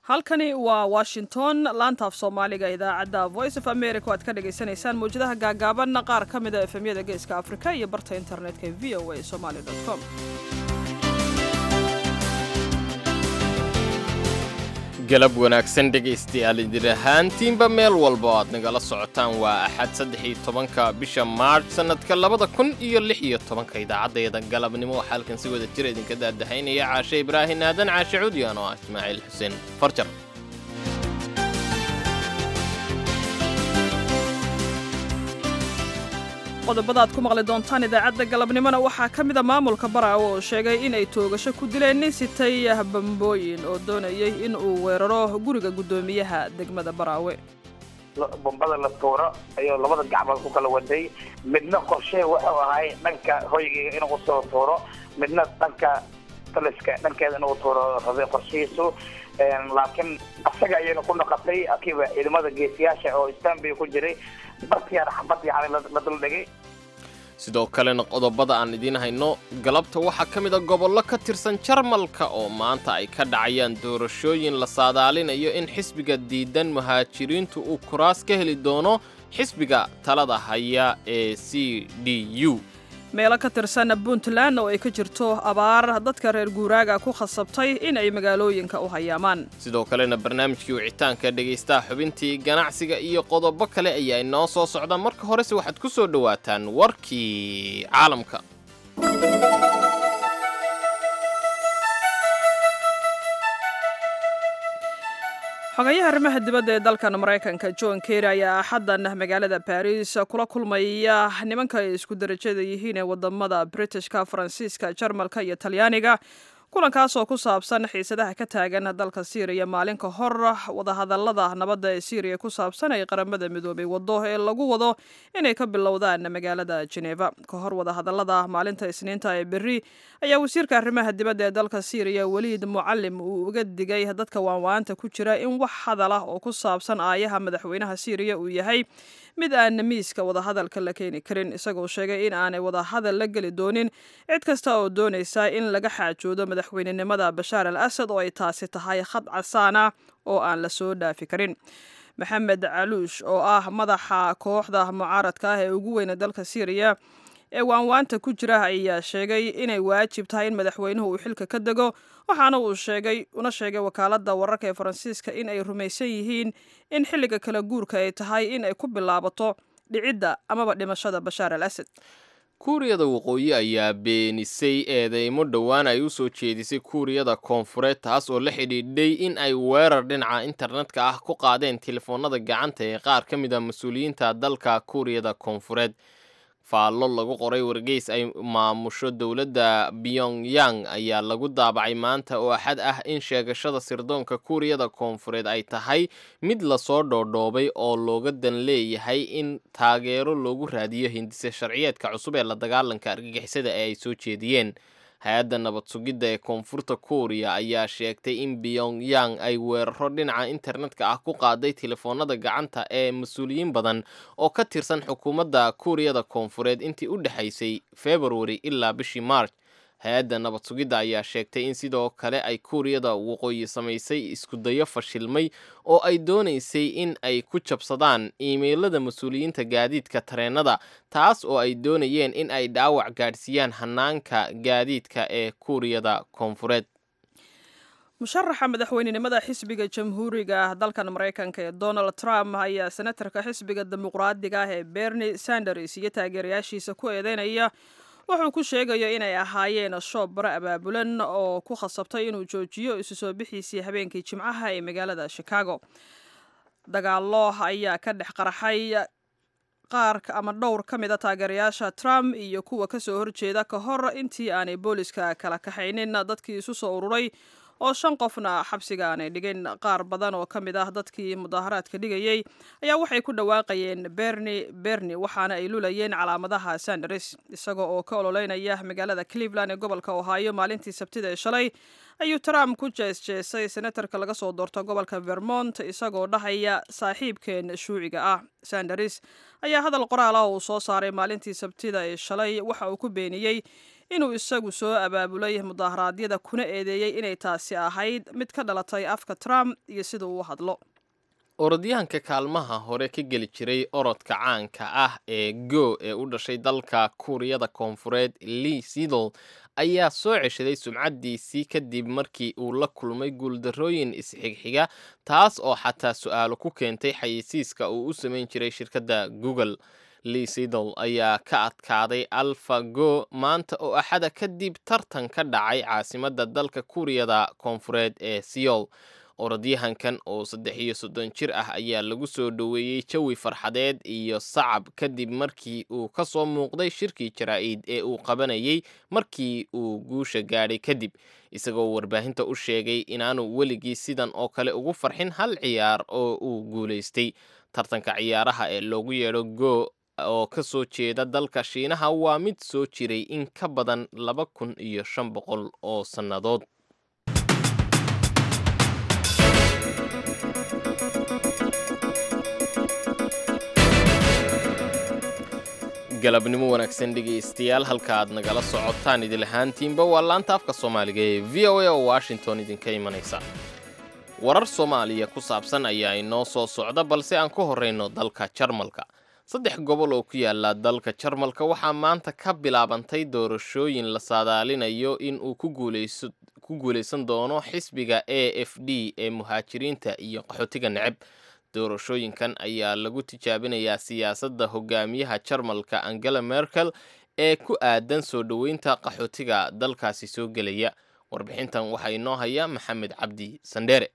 halkani waa washington laantaaf soomaaliga idaacadda voice of america o aad ka dhagaysanaysaan mawjadaha gaagaaban qaar ka mida efemyada geeska afrika iyo barta internetka ee v o a somaly com galab wanaagsan dhegaystayaal idin ahaantiinba meel walba oo aad nagala socotaan waa axad saddex iyo tobanka bisha maarch sannadka labada kun iyo lix iyo tobanka idaacaddeeda galabnimo waxaa halkan si wada jira idinka daadahaynaya caashe ibraahin aadan caashe cuudiyan oo ah ismaaciil xuseen farjar qodobada aad ku maqli doontaan idaacadda galabnimona waxaa ka mida maamulka baraawe oo sheegay inay toogasho ku dileen nin sitay bambooyin oo doonayay in uu weeraro guriga guddoomiyaha degmada baraawe bombada la tuuro ayuu labada gacmood ku kala waday midna qorshee wuxuu ahay dhanka hoygayga inuu usoo tuuro midna dhanka taliska dhankeeda inuu tuuro rabay qorshihiisu laakiin asaga ayayna ku noqotay akiiba ciidamada geesiyaasha oo stanbay ku jiray bartiyaana xabad yani la duldhigay sidoo kalena qodobada aan idiin hayno galabta waxaa ka mid a gobollo ka tirsan jarmalka oo maanta ay ka dhacayaan doorashooyin la saadaalinayo in xisbiga diidan muhaajiriintu uu kuraas ka heli doono xisbiga talada haya ee c d u meelo ka tirsan puntland oo ay ka jirto abaar dadka reer guuraaga ku khasabtay in ay magaalooyinka u hayaamaan sidoo kalena barnaamijkii wicitaanka dhegaystaha xubintii ganacsiga iyo qodobo kale ayaa inoo soo socda marka horese waxaad ku soo dhowaataan warkii caalamka xogayaha arrimaha dibadda ee dalkan maraykanka john kerry ayaa axaddan magaalada baris kula kulmaya nimanka ay isku darajada yihiin ee wadamada britishka faransiiska jarmalka iyo talyaaniga kulankaas oo ku saabsan xiisadaha ka taagan dalka syriya maalin ka hor wadahadalada nabadda ee syriya ku saabsan ay qaramada midoobay wado ee lagu wado inay ka bilowdaan magaalada geneva ka hor wadahadalada maalinta isniinta ee berri ayaa wasiirka arrimaha dibadda ee dalka syriya weliid mucalim uu uga digay dadka waanwaanta ku jira in wax hadal ah oo ku saabsan aayaha madaxweynaha syriya uu yahay mid aan miiska wadahadalka la keeni karin isagoo sheegay in aanay wadahadal la geli doonin cid kasta oo doonaysa in laga xaajoodo madaxweynenimada bashaar al asad oo ay taasi tahay khad casaana oo aan la soo dhaafi karin maxamed caluush oo ah madaxa kooxda mucaaradka ah ee ugu weyna dalka syriya ee waanwaanta ku jira ayaa sheegay inay waajib tahay in madaxweynuhu uu xilka ka dego waxaana uu sheegay una sheegay wakaaladda wararka ee faransiiska in ay rumaysan yihiin in xilliga kala guurka ay tahay in ay ku bilaabato dhicidda amaba dhimashada bashaar al asad kuuriyada waqooyi ayaa beenisay eedeymo dhowaan ay u soo jeedisay kuuriyada koonfureed taas oo la xidhiidhay in ay weerar dhinaca internetka ah ku qaadeen telefoonada gacanta ee qaar ka mid a mas-uuliyiinta dalka kuuriyada koonfureed faallo lagu qoray wargeys ay maamusho dowladda pyongyang ayaa lagu daabacay maanta oo axad ah in sheegashada sirdoonka kuuriyada koonfureed ay tahay mid lasoo dhoodhoobay oo looga dan leeyahay in taageero loogu raadiyo hindise sharciyeedka cusub ee la dagaalanka argagixisada ee ay soo jeediyeen hay-adda nabad sugidda ee koonfurta kuuriya ayaa sheegtay in pyongyang ay weeraro dhinaca internetka ah ku qaaday telefoonada gacanta ee mas-uuliyiin badan oo ka tirsan xukuumadda kuuriyada koonfureed intii u dhexaysay februari ilaa bishii march hay-adda nabad sugidda ayaa sheegtay in sidoo kale ay kuuriyada waqooyi samaysay iskudayo fashilmay oo ay doonaysay in ay ku jabsadaan iimeylada mas-uuliyiinta gaadiidka tareenada taas oo ay doonayeen in ay dhaawac gaadhsiiyaan hanaanka gaadiidka ee kuuriyada koonfureed musharaxa madaxweynenimada xisbiga jamhuuriga dalkan maraykanka ee donald trump ayaa senatarka xisbiga dimuqraadiga ah ee bernie sanders iyo taageerayaashiisa ku eedeynaya wuxuu ku sheegayo inay ahaayeen shoob bare abaabulan oo ku khasabtay inuu joojiyo isu soo bixiisii habeenkii jimcaha ee magaalada chicago dagaalo ayaa ka dhex qarxay qaar ama dhowr ka mid a taageerayaasha trump iyo kuwa kasoo horjeeda ka hor intii aanay booliska kala kaxaynin dadkii isu soo ururay oo shan qofna xabsiga aanay dhigin qaar badan oo ka mid ah dadkii mudaaharaadka dhigayey ayaa waxay ku dhawaaqayeen berni berni waxaana ay lulayeen calaamadaha sanders isaga oo ka ololeynaya magaalada cleveland ee gobolka ohio maalintii sabtida ee shalay ayuu trump ku jeesjeesay senatarka laga soo doorto gobolka vermont isagoo dhahaya saaxiibkeen shuuciga ah sanders ayaa hadal qoraal ah uu soo saaray maalintii sabtida ee shalay waxa uu ku beeniyey inuu isagu soo abaabulay mudaharaadyada kuna eedeeyey inay taasi ahayd mid ka dhalatay afka trump iyo sida uu u hadlo orodyahanka kaalmaha hore ka geli jiray orodka caanka ah ee go ee u dhashay dalka kuuriyada koonfureed lee sidol ayaa soo ceshaday sumcaddiisii kadib markii uu la kulmay guuldarrooyin isxigxiga taas oo xataa su-aalo ku keentay xayeysiiska uu u samayn jiray shirkadda google lee sidol ayaa ka adkaaday alfa go maanta oo axada kadib tartan ka dhacay caasimadda dalka kuuriyada koonfureed ee seoul orodyahankan oo saddex iyo soddon jir ah ayaa lagu soo dhoweeyey jawi farxadeed iyo sacab kadib markii uu ka soo muuqday shirkii jaraa-id ee uu qabanayay markii uu guusha gaadhay kadib isagoo warbaahinta u sheegay inaanu weligii sidan oo kale ugu farxin hal ciyaar oo uu guulaystay tartanka ciyaaraha ee loogu yeedho go oo ka soo jeeda dalka shiinaha waa mid soo jiray in ka badan laba kun iyo shan boqol oo sannadood galabnimo wanaagsan dhegaystayaal halka aad nagala socotaan idil ahaantiinba waa laanta afka soomaaliga ee v o a oo washington idinka imanaysa warar soomaaliya ku saabsan ayaa inoo soo socda balse aan ku horreyno dalka jarmalka saddex gobol oo ku yaala dalka jarmalka waxaa maanta ka bilaabantay doorashooyin la saadaalinayo in uu ku guulaysan doono xisbiga a f d ee muhaajiriinta iyo qaxootiga neceb doorashooyinkan ayaa lagu tijaabinayaa siyaasadda hogaamiyaha jarmalka angela merkel ee ku aadan soo dhoweynta qaxootiga dalkaasi soo gelaya warbixintan waxaa inoo haya maxamed cabdi sandheere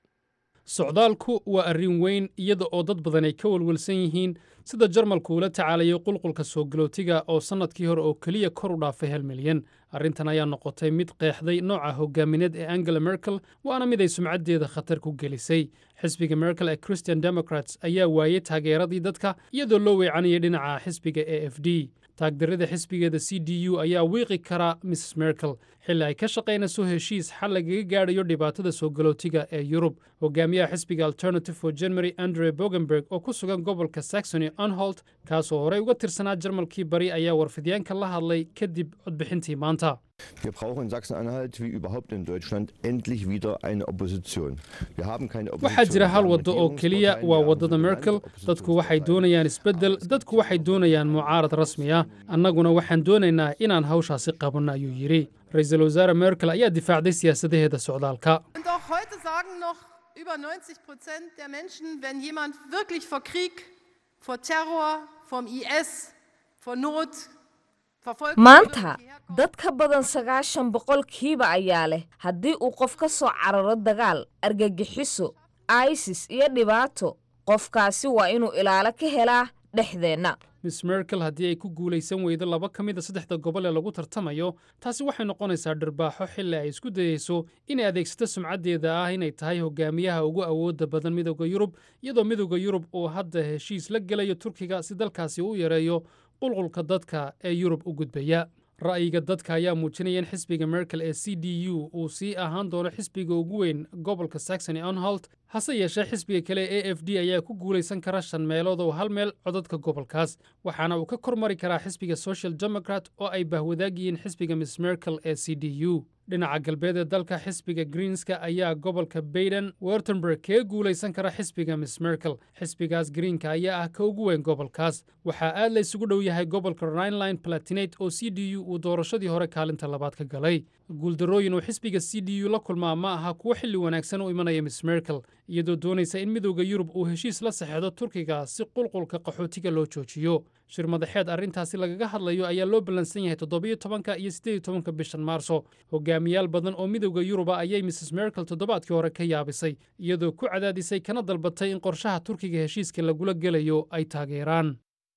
socdaalku waa arrin weyn iyada oo dad badan ay ka walwalsan yihiin sida jarmalku ula tacaalayay qulqulka soo galootiga oo sannadkii hore oo keliya kor u dhaafay hal milyan arrintan ayaa noqotay mid qeexday nooca hogaamineed ee angela merkel waana mid ay sumcaddeeda khatar ku gelisay xisbiga merkel ee christian democrats ayaa waayey taageeradii dadka iyadoo loo weecanayay dhinaca xisbiga a f d taagdarrada xisbigeeda c d u ayaa wiiqi kara mrs merkel xilli ay ka shaqaynayso heshiis xal lagaga gaadhayo dhibaatada soo galootiga ee yurub hogaamiyaha xisbiga alternative for january andre bogenberg oo ku sugan gobolka saxony anholt kaasoo horey uga tirsanaa jarmalkii bari ayaa warfidyaanka la hadlay kadib codbixintii maanta Wir brauchen in Sachsen-Anhalt wie überhaupt in Deutschland endlich wieder eine Opposition. Wir haben keine Opposition. waxaa jira hal waddo oo keliya waa waddada merkel dadku waxay doonayaan isbeddel dadku waxay doonayaan mucaarad rasmi ah annaguna waxaan doonaynaa inaan hawshaasi qabanno ayuu yidhi ra-iisul wasaare merkel ayaa difaacday siyaasadaheeda socdaalka Und auch heute sagen noch über 90 Prozent der Menschen, wenn jemand wirklich vor Krieg, vor Terror, vom IS, vor Not, Verfolgung maanta dad ka badan sagaashan boqolkiiba ayaa leh haddii uu qof ka soo cararo dagaal argagixiso isis iyo dhibaato qofkaasi waa inuu ilaalo ka helaa dhexdeenna miss merkel haddii ay ku guulaysan weydo laba ka mid a saddexda gobol ee lagu tartamayo taasi waxay noqonaysaa dhirbaaxo xilli ay isku dayeyso inay adeegsato sumcaddeeda ah inay tahay hogaamiyaha ugu awoodda badan midooda yurub iyadoo midooda yurub uu hadda heshiis la gelayo turkiga si dalkaasi u yareeyo qulqulka dadka ee yurub u gudbaya ra'yiga dadka ayaa muujinaya in xisbiga merkel ee c d u uu sii ahaan doono xisbiga ugu weyn gobolka saxony anholt hase yeeshee xisbiga kale e f d ayaa ku guulaysan kara shan meelood oo hal meel codadka gobolkaas waxaana uu ka kormari karaa xisbiga social democrat oo ay bahwadaag yihiin xisbiga miss merkel ee c d u dhinaca galbeed ee dalka xisbiga greenska ayaa gobolka bayden wertemberg kaga guulaysan kara xisbiga miss merkel xisbigaas greenka ayaa ah ka ugu weyn gobolkaas waxaa aad la isugu dhow yahay gobolka rhineline palatinate oo c d u uu doorashadii hore kaalinta labaad ka galay guuldarrooyin uu xisbiga c d u la kulmaa ma aha kuwo xilli wanaagsan u imanaya miss merkel iyadoo doonaysa in midowda yurub uu heshiis la saxeexdo turkiga si qulqulka qaxootiga loo joojiyo shir madaxeed arrintaasi lagaga hadlayo ayaa loo ballansan yahay toddobiyo tobanka iyo siddeed iyo tobanka bishan maarso hogaamiyaal badan oo midowda yuruba ayay mrs merkel toddobaadkii hore ka yaabisay iyadoo ku cadaadisay kana dalbatay in qorshaha turkiga heshiiska lagula gelayo ay taageeraan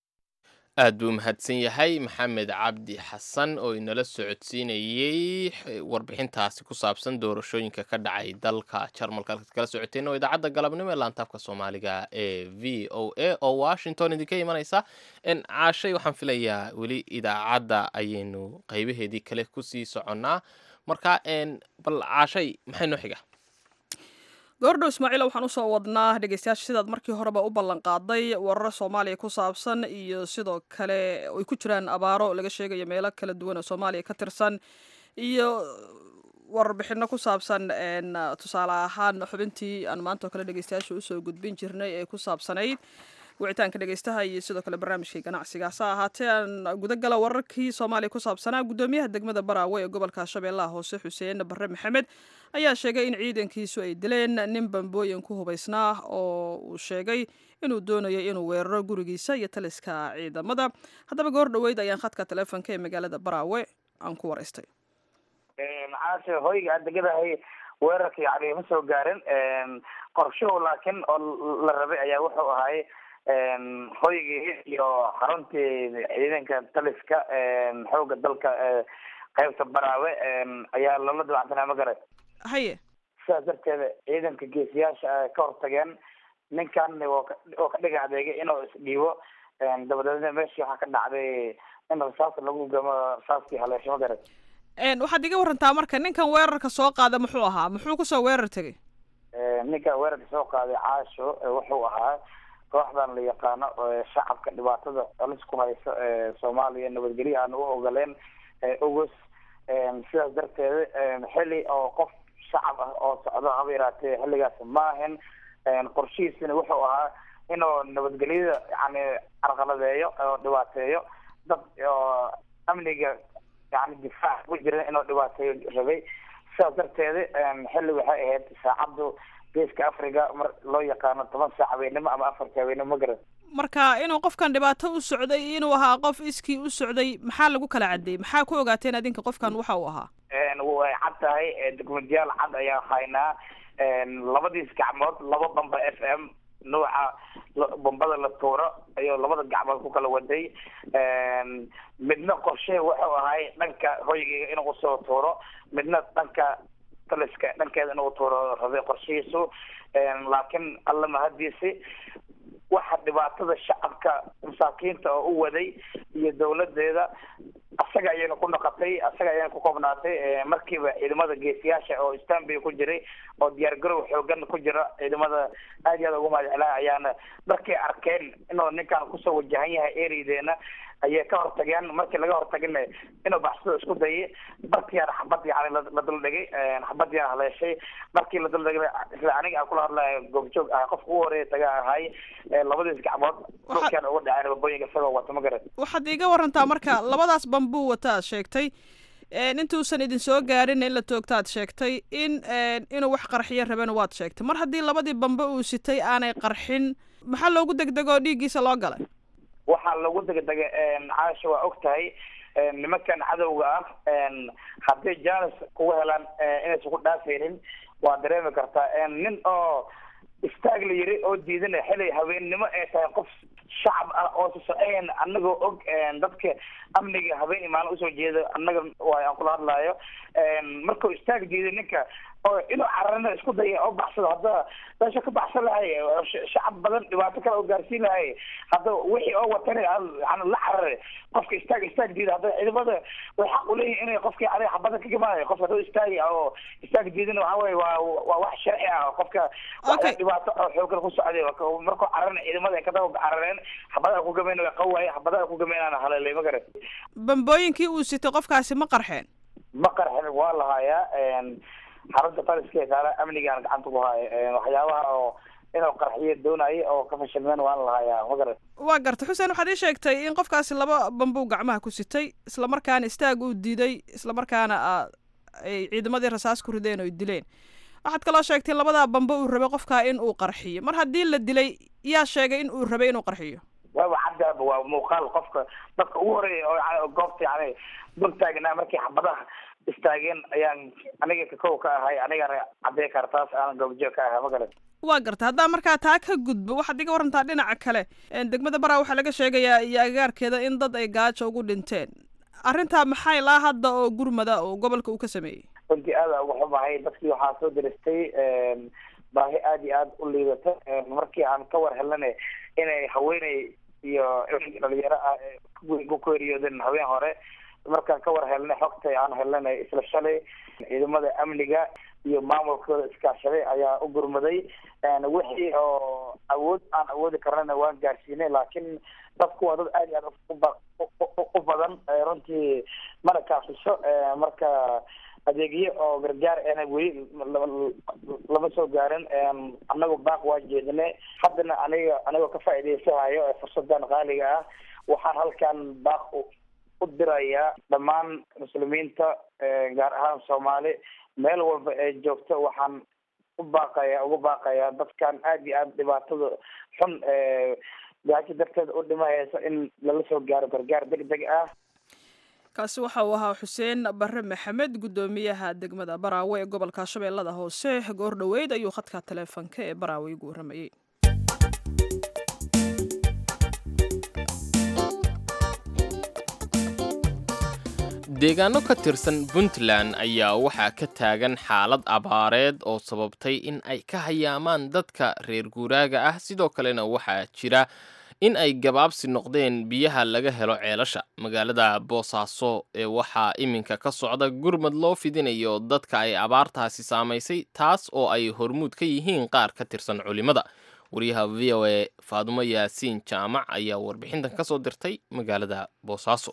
aad buu mahadsan yahay maxamed cabdi xasan oo inala socodsiinayey warbixintaasi ku saabsan doorashooyinka ka dhacay dalka jarmalka halkaad kala socoteen oo idaacadda galabnimo ee laantaafka soomaaliga ee v o a oo washington idinka imanaysa caashay waxaan filayaa weli idaacadda ayaynu qaybaheedii kale kusii soconnaa marka bal caashay maxay noo xiga goordhow ismaaciila waxaan usoo wadnaa dhegeystayaasha sidaad markii horeba u ballan qaaday warar soomaaliya ku saabsan iyo sidoo kale ay ku jiraan abaaro laga sheegayo meelo kala duwan oo soomaaliya ka tirsan iyo warbixino ku saabsan tusaale ahaan xubintii aan maanta oo kale dhegeystayaasha usoo gudbin jirnay ee ku saabsanayd wicitaanka dhegeystaha iyo sidoo kale barnaamijkii ganacsiga hase ahaatee aan gudagala wararkii soomaaliya ku saabsanaa guddoomiyaha degmada baraawe ee gobolka shabeellaha hoose xuseen bare maxamed ayaa sheegay in ciidankiisu ay dileen nin bambooyin ku hubaysnaa oo uu sheegay inuu doonayo inuu weeraro gurigiisa iyo taliska ciidamada haddaba goor dhoweyd ayaan khadka taleefonka ee magaalada baraawe aan ku waraystay maxaase hoyga aad degadahay weerarka yani ma soo gaarin qorshuhu laakiin oo la rabay ayaa wuxuu ahay hoygii iyo xaruntii ciidanka taliska xooga dalka qaybta baraawe ayaa lala dabacsanaa ma garan haye sidaas darteeda ciidanka geesiyaasha ka hortageen ninkan oo ka dhiga adeegay inuu isdhiibo dabadeedna meeshii waxaa ka dhacday in rasaas lagu gamo rasaaskii haleesho ma garan waxaad iga warantaa marka ninkan weerarka soo qaada muxuu ahaa muxuu kusoo weerar tegay ninka weerarka soo qaaday caasho wuxuu ahaa kooxdan la yaqaano shacabka dhibaatada alis ku hayso soomaaliya nabadgelyo aan u ogoleen ogos sidaas darteeda xili oo qof shacab ah oo socdo haba yaraatee xilligaas maahan qorshihiisina wuxuu ahaa inuu nabadgelyada yani carqaladeeyo oo dhibaateeyo dad oo amniga yani difaac ku jiran inuu dhibaateeyo rabay sidaas darteeda xilli waxay ahayd saacaddu geeska africa mar loo yaqaano toban saac habeenimo ama afarta habeenimo ma garan marka inuu qofkan dhibaato u socday inuu ahaa qof iskii u socday maxaa lagu kala cadeeyey maxaa ku ogaateen adinka qofkan waxa uu ahaa way cad tahay dokumentiyaal cad ayaa haynaa labadiis gacmood laba bamba f m nuuca bombada la tuuro ayuu labada gacmood ku kala waday midna qorshe wuxuu ahay dhanka hoygiga inuu usoo tuuro midna dhanka taliska dhankeeda inuu tuuro rabay qorshihiisu laakiin alla mahadiisi waxa dhibaatada shacabka masaakiinta oo u waday iyo dawladeeda asaga ayayna ku noqotay asaga ayayna ku koobnaatay markiiba ciidamada geesiyaasha oo stanby ku jiray oo diyaar garow xoogan ku jira ciidamada aad iyo aad ugu mahadcelaa ayaana markay arkeen inuu ninkan kusoo wajahan yahay ereydeena ayay ka hortageen markii laga hortagina inuu baxsado isku dayay barkiyaana xabad yani la duldhigay xabadiyaa haleeshay markii la duldhigay isla aniga aan kula hadlayo goobjoog ah qofka ugu horeeya taga ahay labadiis gacmood dhulkeena uga dhaceen babooyinka isagoo wata ma garan waxaad iga warantaa marka labadaas bambuu wata aad sheegtay intuusan idin soo gaarin in la toogta aad sheegtay in inuu wax qarxiyo rabena waad sheegtay mar haddii labadii bambe uu sitay aanay qarxin maxaa loogu degdegoo dhiiggiisa loo galay waxaa lagu degdega caasha waa og tahay nimankan cadowga ah hadday janis kugu helaan inaysan ku dhaafaynin waa dareemi kartaa nin oo istaag la yiri oo diidana xilay habeennimo ay tahay qof shacab ah oo socoyn anagoo og dadka amniga habeen imaan usoo jeeda annaga waay aan kula hadlaayo markuu istaag diiday ninka oo inuu cararna isku daya oo baxsado hadda meesha ka baxsan lahay shacab badan dhibaato kale oo gaarsiin lahay hadda wixii oo watana yani la carare qofka istaag istaag diida hadda ciidamada way xaq uleeyihin inay qofkii adiga xabada ka gamanayo qofka hadduu istaagi oo istaag diidana waxa weye waa waa wax sharci ah qofka dhibaato oo xoogan ku socday markuu cararna ciidamada ay kadaba carareen xabadaha ku gameyn way qawaye xabadaha ku gameynaan haleelay ma garan bambooyinkii uu sitay qofkaasi ma qarxeen ma qarxin waa lahayaa xarunta taliska saara amnigaan gacanta ku haayo waxyaabaha oo inuu qarxiyo doonayay oo ka fashilmeen waan lahayaa ma garan waa gartay xuseen waxaad ii sheegtay in qofkaasi laba bambuu gacmaha ku sitay islamarkaana istaag uu diiday islamarkaana ay ciidamadii rasaas ku rideen oo dileen waxaad kaloo sheegtay labadaa bambe uu rabay qofkaa in uu qarxiyo mar haddii la dilay yaa sheegay in uu rabay inuu qarxiyo waaba caddaaba waa muuqaal qofka dadka ugu horeeya oo yani goobta yani dul taagnaa markii xabadaha istaageen ayaan aniga kakow ka ahay anigana caddey kara taas aanan goobjoog ka ahay ma garan waa garta haddaa markaa taa ka gudbo waxaad iga warantaa dhinaca kale degmada baraa waxaa laga sheegayaa iyo agagaarkeeda in dad ay gaajo ugu dhinteen arrintaa maxay laa hadda oo gurmada oo gobolka uu ka sameeyey runtii aada uga xumahay dadkii waxaa soo diristay baahi aada iyo aada u liidata markii aan ka war helnana inay haweeney iyo dhalinyaro ah ku geeriyoodeen haween hore markaan ka war helnay xogta aan helnay isla shalay ciidamada amniga iyo maamulkooda iskaashaday ayaa u gurmaday wixii oo awood aan awoodi karnana waan gaarsiinay laakiin dadku waa dad aad iyo aad u badan runtii mana kaafiso marka adeegyo oo gargaar ena weli lama soo gaarin anagu baaq waa jeedinay haddana aniga anigoo ka faa'iidaysahayo fursadan qaaliga ah waxaan halkan baaq u dirayaa dhammaan muslimiinta gaar ahaan soomaali meel walba ee joogto waxaan u baaqaya ugu baaqayaa dadkan aad iyo aad dhibaatada xun gaajo darteeda u dhimahaysa in lala soo gaaro gargaar deg deg ah kaasi waxa uu ahaa xuseen bare maxamed guddoomiyaha degmada baraawe ee gobolka shabeellada hoose goor dhoweyd ayuu khadka taleefonka ee baraawe igu warramayey deegaano ka tirsan puntland ayaa waxaa ka taagan xaalad abaareed oo sababtay in ay ka hayaamaan dadka reer guuraaga ah sidoo kalena waxaa jira in ay gabaabsi noqdeen biyaha laga helo ceelasha magaalada boosaaso ee waxaa iminka ka socda gurmad loo fidinayo dadka ay abaartaasi saamaysay taas oo ay hormuud ka yihiin qaar ka tirsan culimada wariyaha v o a faadumo yaasiin jaamac ayaa warbixintan ka soo dirtay magaalada boosaaso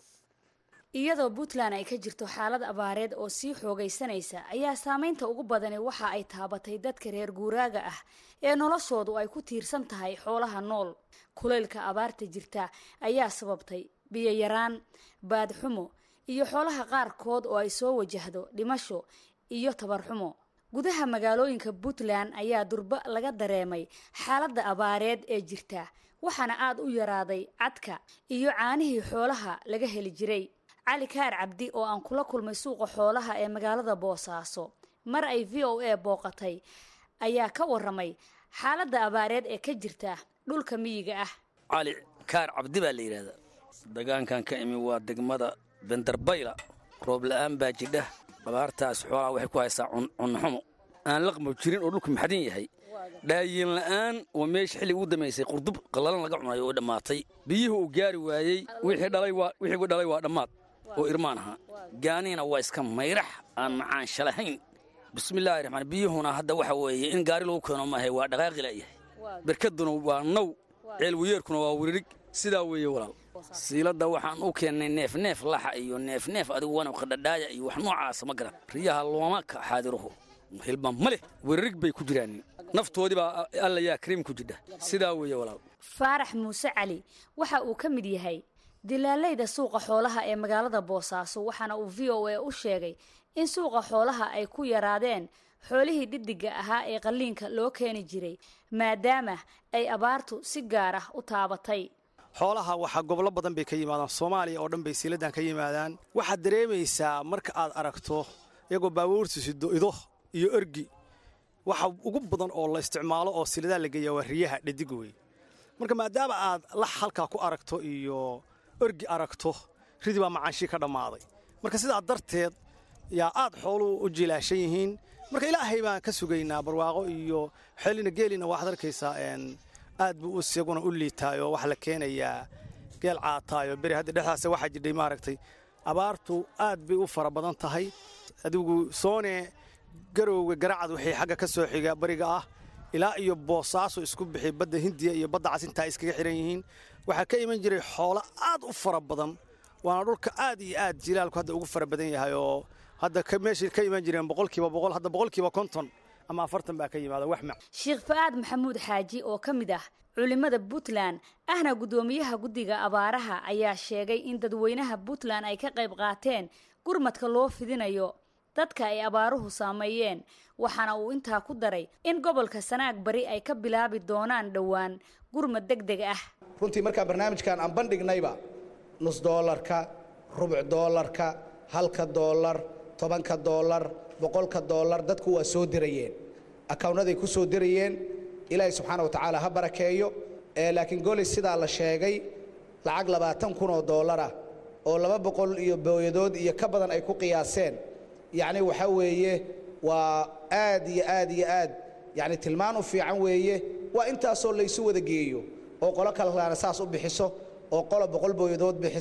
iyadoo puntland ay ka jirto xaalad abaareed oo sii xoogaysanaysa ayaa saameynta ugu badani waxa ay taabatay dadka reer guuraaga ah ee noloshoodu ay ku tiirsan tahay xoolaha nool kulaylka abaarta jirta ayaa sababtay biyo yaraan baadxumo iyo xoolaha qaarkood oo ay soo wajahdo dhimasho iyo tabarxumo gudaha magaalooyinka puntland ayaa durba laga dareemay xaaladda abaareed ee jirta waxaana aada u yaraaday cadka iyo caanihii xoolaha laga heli jiray cali kaar cabdi oo aan kula kulmay suuqa xoolaha ee magaalada boosaaso mar ay v o a booqatay ayaa ka waramay xaaladda abaareed ee ka jirta dhulka miyiga ah cali kaar cabdi baa la yidhaahdaa degaankan ka imi waa degmada bendarbayla roob la'aan baa jidha abaartaas xoolaha waxay ku haysaa cunxumo aan laqmo jirin oo dhulku maxadin yahay dhaayin la'aan oo meesha xillig ugu damaysay qurdub qallalan laga cunayo oo dhammaatay biyuhu uu gaari waayey wixii dhalay waa dhammaad oo irmaan ahaa gaanihina waa iska mayrax aan macaan shalahayn bismillaahi raxmaan biyuhuna hadda waxa weeye in gaari lagu keeno maahay waa dhaqaaqi la'yahay berkaduna waa naw ceel weyeerkuna waa wiririg sidaa weeye walaal siiladda waxaan u keennay neef neef laxa iyo neef neef adigu wana qadhadhaaya iyo wax noocaasa ma garan riyaha looma ka xaadiruhu hilba ma leh wiririg bay ku jiraan naftoodii baa alla yaa kariim ku jidha sidaa weeye walaal faarax muuse cali waxa uu ka mid yahay dilaalayda suuqa xoolaha ee magaalada boosaaso waxaana uu v o a u sheegay in suuqa xoolaha ay ku yaraadeen xoolihii dhiddiga ahaa ee qalliinka loo keeni jiray maadaama ay abaartu si gaar ah u taabatay xoolaha waxaa gobollo badan bay ka yimaadaan soomaaliya oo dhan bay siiladan ka yimaadaan waxaad dareemaysaa marka aad aragto iyagoo baabuurtu sido ido iyo ergi waxa ugu badan oo la isticmaalo oo siladaa la geeya waa riyaha dhadig wey marka maadaama aad lax halkaa ku aragto iyo orgi aragto ridi baa macaanshii ka dhammaaday marka sidaa darteed yaa aad xooluhu u jilaashan yihiin marka ilaahay baan ka sugaynaa barwaaqo iyo xeelina geelina waxaad arkaysaa aad buu isaguna u liitaayo waxaa la keenayaa geel caataayo beri hadda dhexdaas waxaa jidhay maaragtay abaartu aad bay u fara badan tahay adigu soone garowga garacad waxay xagga ka soo xiga bariga ah ilaa iyo boosaaso isku bixi badda hindiya iyo badda casintaa iskaga xihan yihiin waxaa ka iman jiray xoolo aad u fara badan waana dhulka aad iyo aad jilaalku hadda ugu fara badan yahay oo hadda meeshay ka iman jireen boqolkiiba boqol hadda boqolkiiba konton ama afartan baa ka yimaada wax mac sheekh fa'aad maxamuud xaaji oo ka mid ah culimmada puntland ahna guddoomiyaha guddiga abaaraha ayaa sheegay in dadweynaha puntland ay ka qayb qaateen gurmadka loo fidinayo dadka ay abaaruhu saameeyeen waxaana uu intaa ku daray in gobolka sanaag bari ay ka bilaabi doonaan dhowaan gurmad deg deg ah runtii markaa barnaamijkan aan bandhignayba nus doolarka rubuc doolarka halka doolar tobanka doolar boqolka doolar dadku waa soo dirayeen akawnaday ku soo dirayeen ilaahay subxaana wa tacaala ha barakeeyo laakiin goley sidaa la sheegay lacag labaatan kun oo doolarah oo laba boqol iyo booyadood iyo ka badan ay ku qiyaaseen yacni waxaa weeye waa aad iyo aad iyo aad yacni tilmaan u fiican weeye waa intaasoo laysu wada geeyo oo qolo kalena saas u bixiso oo qola boqol booyadood bixiso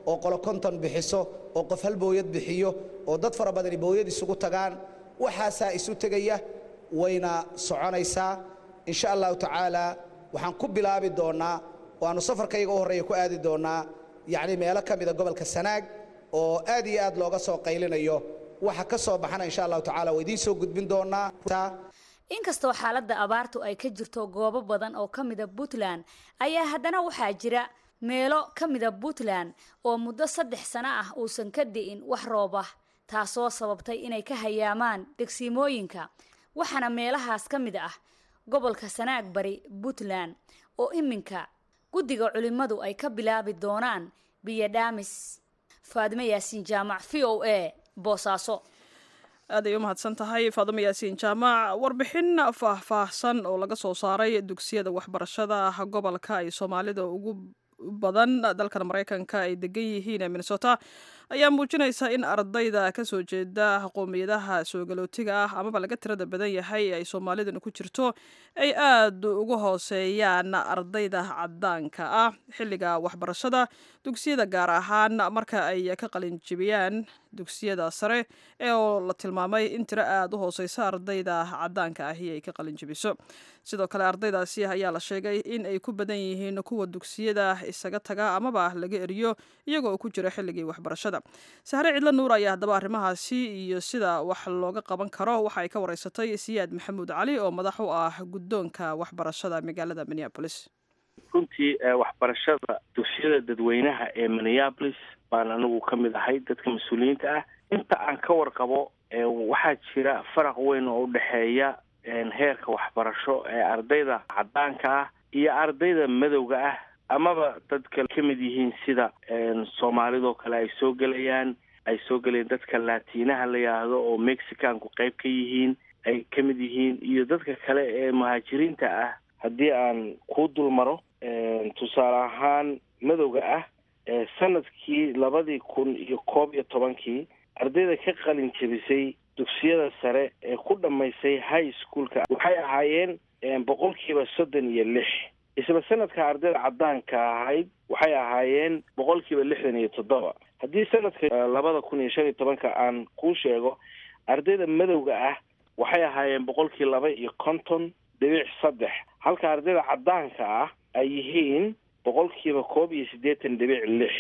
oo qolo konton bixiso oo qof hal booyad bixiyo oo dad fara badani booyad isugu tagaan waxaasaa isu tegaya wayna soconaysaa insha allahu tacaala waxaan ku bilaabi doonnaa oo aanu safarkayga u horreeya ku aadi doonnaa yacni meelo ka mida gobolka sanaag oo aad iyo aad looga soo qaylinayo waxa ka soo baxana insha allahu tacaala waa idiin soo gudbin doonnaa inkastoo xaaladda abaartu ay ka jirto goobo badan oo ka mida puntland ayaa haddana waxaa jira meelo ka mida puntland oo muddo saddex sano ah uusan ka di'in wax roob ah taasoo sababtay inay ka hayaamaan degsiimooyinka waxaana meelahaas ka mid ah gobolka sanaag bari puntland oo iminka guddiga culimmadu ay ka bilaabi doonaan biyo dhaamis faadime yaasiin jaamac v o a boosaaso aad ay u mahadsan tahay faadimo yaasiin jaamac warbixin faahfaahsan oo laga soo saaray dugsiyada waxbarashada gobolka ay soomaalida ugu badan dalkan maraykanka ay degan yihiin ee minnesota ayaa muujinaysa in ardayda kasoo jeeda qowmiyadaha soogalootiga ah amaba laga tirada badan yahay ay soomaaliduna ku jirto ay aad ugu hooseeyaan ardayda cadaanka ah xilliga waxbarashada dugsiyada gaar ahaan marka ay ka qalinjibiyaan dugsiyada sare ee oo la tilmaamay in tiro aada u hooseysa ardayda cadaanka ahi ay ka qalinjibiso sidoo kale ardaydaasi ayaa la sheegay in ay ku badan yihiin kuwa dugsiyada isaga taga amaba laga eriyo iyagoo ku jira xilligii waxbarashada sahre cidlo nuur ayaa haddaba arrimahaasi iyo sida wax looga qaban karo waxa ay ka wareysatay siyaad maxamuud cali oo madax u ah guddoonka waxbarashada magaalada minneabolis runtii waxbarashada dugsiyada dadweynaha ee minneabolis baan anigu ka mid ahay dadka mas-uuliyiinta ah inta aan ka warqabo waxaa jira faraq weyn oo u dhexeeya heerka waxbarasho ee ardayda cadaanka ah iyo ardayda madowga ah amaba dadka ka mid yihiin sida soomaalidoo kale ay soo gelayaan ay soo gelayaan dadka laatiinaha la yidhaahdo oo mexicanku qayb ka yihiin ay ka mid yihiin iyo dadka kale ee muhaajiriinta ah haddii aan kuu dul maro tusaale ahaan madowga ah sanadkii labadii kun iyo koob iyo tobankii ardayda ka qalin jebisay dugsiyada sare ee ku dhammaysay high schoolka waxay ahaayeen boqolkiiba soddon iyo lix isla sanadka ardayda cadaanka ahayd waxay ahaayeen boqolkiiba lixdan iyo toddoba haddii sanadka labada kun iyo shan iyo tobanka aan kuu sheego ardayda madowga ah waxay ahaayeen boqolkii laba iyo konton dhibic saddex halka ardayda cadaanka ah ay yihiin boqolkiiba koob iyo siddeetan dhibic lix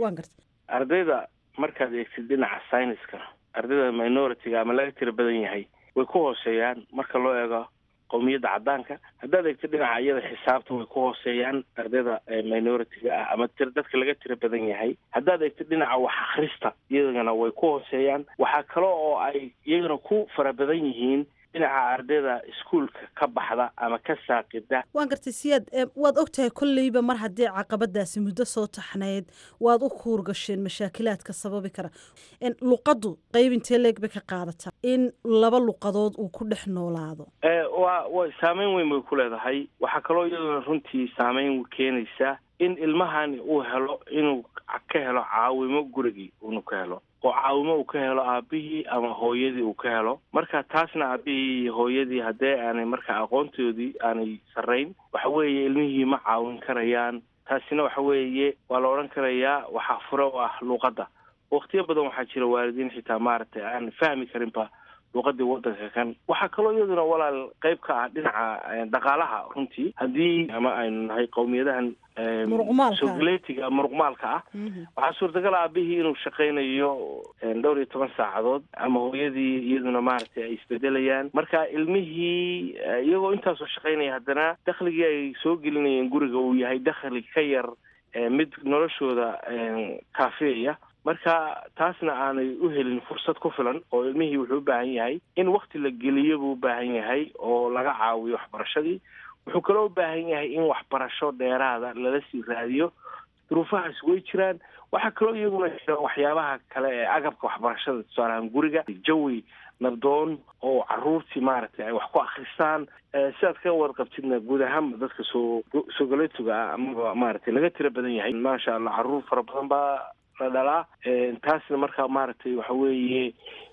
ardayda markaad eegtid dhinaca syniska ardayda minority-ga ama laga tira badan yahay way ku hooseeyaan marka loo eego qowmiyadda cadaanka haddaad eegtid dhinaca iyada xisaabta way ku hooseeyaan ardayda minority-ga ah ama tir dadka laga tira badan yahay haddaad eegtid dhinaca wax akhrista iyagana way ku hooseeyaan waxaa kale oo ay iyagana ku fara badan yihiin dhinaca ardayda iskuolka ka baxda ama ka saaqida waan gartay siyaad waad ogtahay kolleyba mar haddii caqabadaasi muddo soo taxnayd waad u kuurgasheen mashaakilaadka sababi kara luqaddu qayb intee leeg bay ka qaadataa in laba luqadood uu ku dhex noolaado wa wa saameyn weyn bay ku leedahay waxaa kaloo iyaduna runtii saameyn keenaysa in ilmahani uu helo inuu ka helo caawimo gurigii unu ka helo oo caawimo uu ka helo aabihii ama hooyadii uu ka helo marka taasna aabihii iyo hooyadii haddee aanay marka aqoontoodii aanay sarrayn waxa weeye ilmihii ma caawin karayaan taasina waxa weeye waa la odhan karayaa waxaa fure u ah luuqadda waqtiyo badan waxaa jira waalidiin xitaa maaragtay aan fahmi karinba luuqadii wadanka kan waxaa kaloo iyaduna walaal qayb ka ah dhinaca dhaqaalaha runtii haddii ama aynu nahay qowmiyadahan sogaleetiga muruqmaalka ah waxaa suurtagal aabihii inuu shaqaynayo dhowr iyo toban saacadood ama hooyadii iyaduna maaragtay ay isbedelayaan marka ilmihii iyagoo intaasoo shaqaynaya haddana dakhligii ay soo gelinayeen guriga uu yahay dakhli ka yar mid noloshooda kaafiyaya marka taasna aanay u helin fursad ku filan oo ilmihii wuxuu u baahan yahay in wakti la geliyo buu u baahan yahay oo laga caawiyo waxbarashadii wuxuu kaloo u baahan yahay in waxbarasho dheeraada lala sii raadiyo duruufahaas way jiraan waxaa kaloo iyaguna jira waxyaabaha kale ee agabka waxbarashada tusaalahaan guriga jawi nabdoon oo caruurtii maaragtay ay wax ku akristaan sidaad ka warqabtidna guud ahaanba dadka soo soogaletuga ah amaba maaragtay laga tira badan yahay maasha allah caruur fara badan baa la dhalaa taasna markaa maaragtay waxa weeye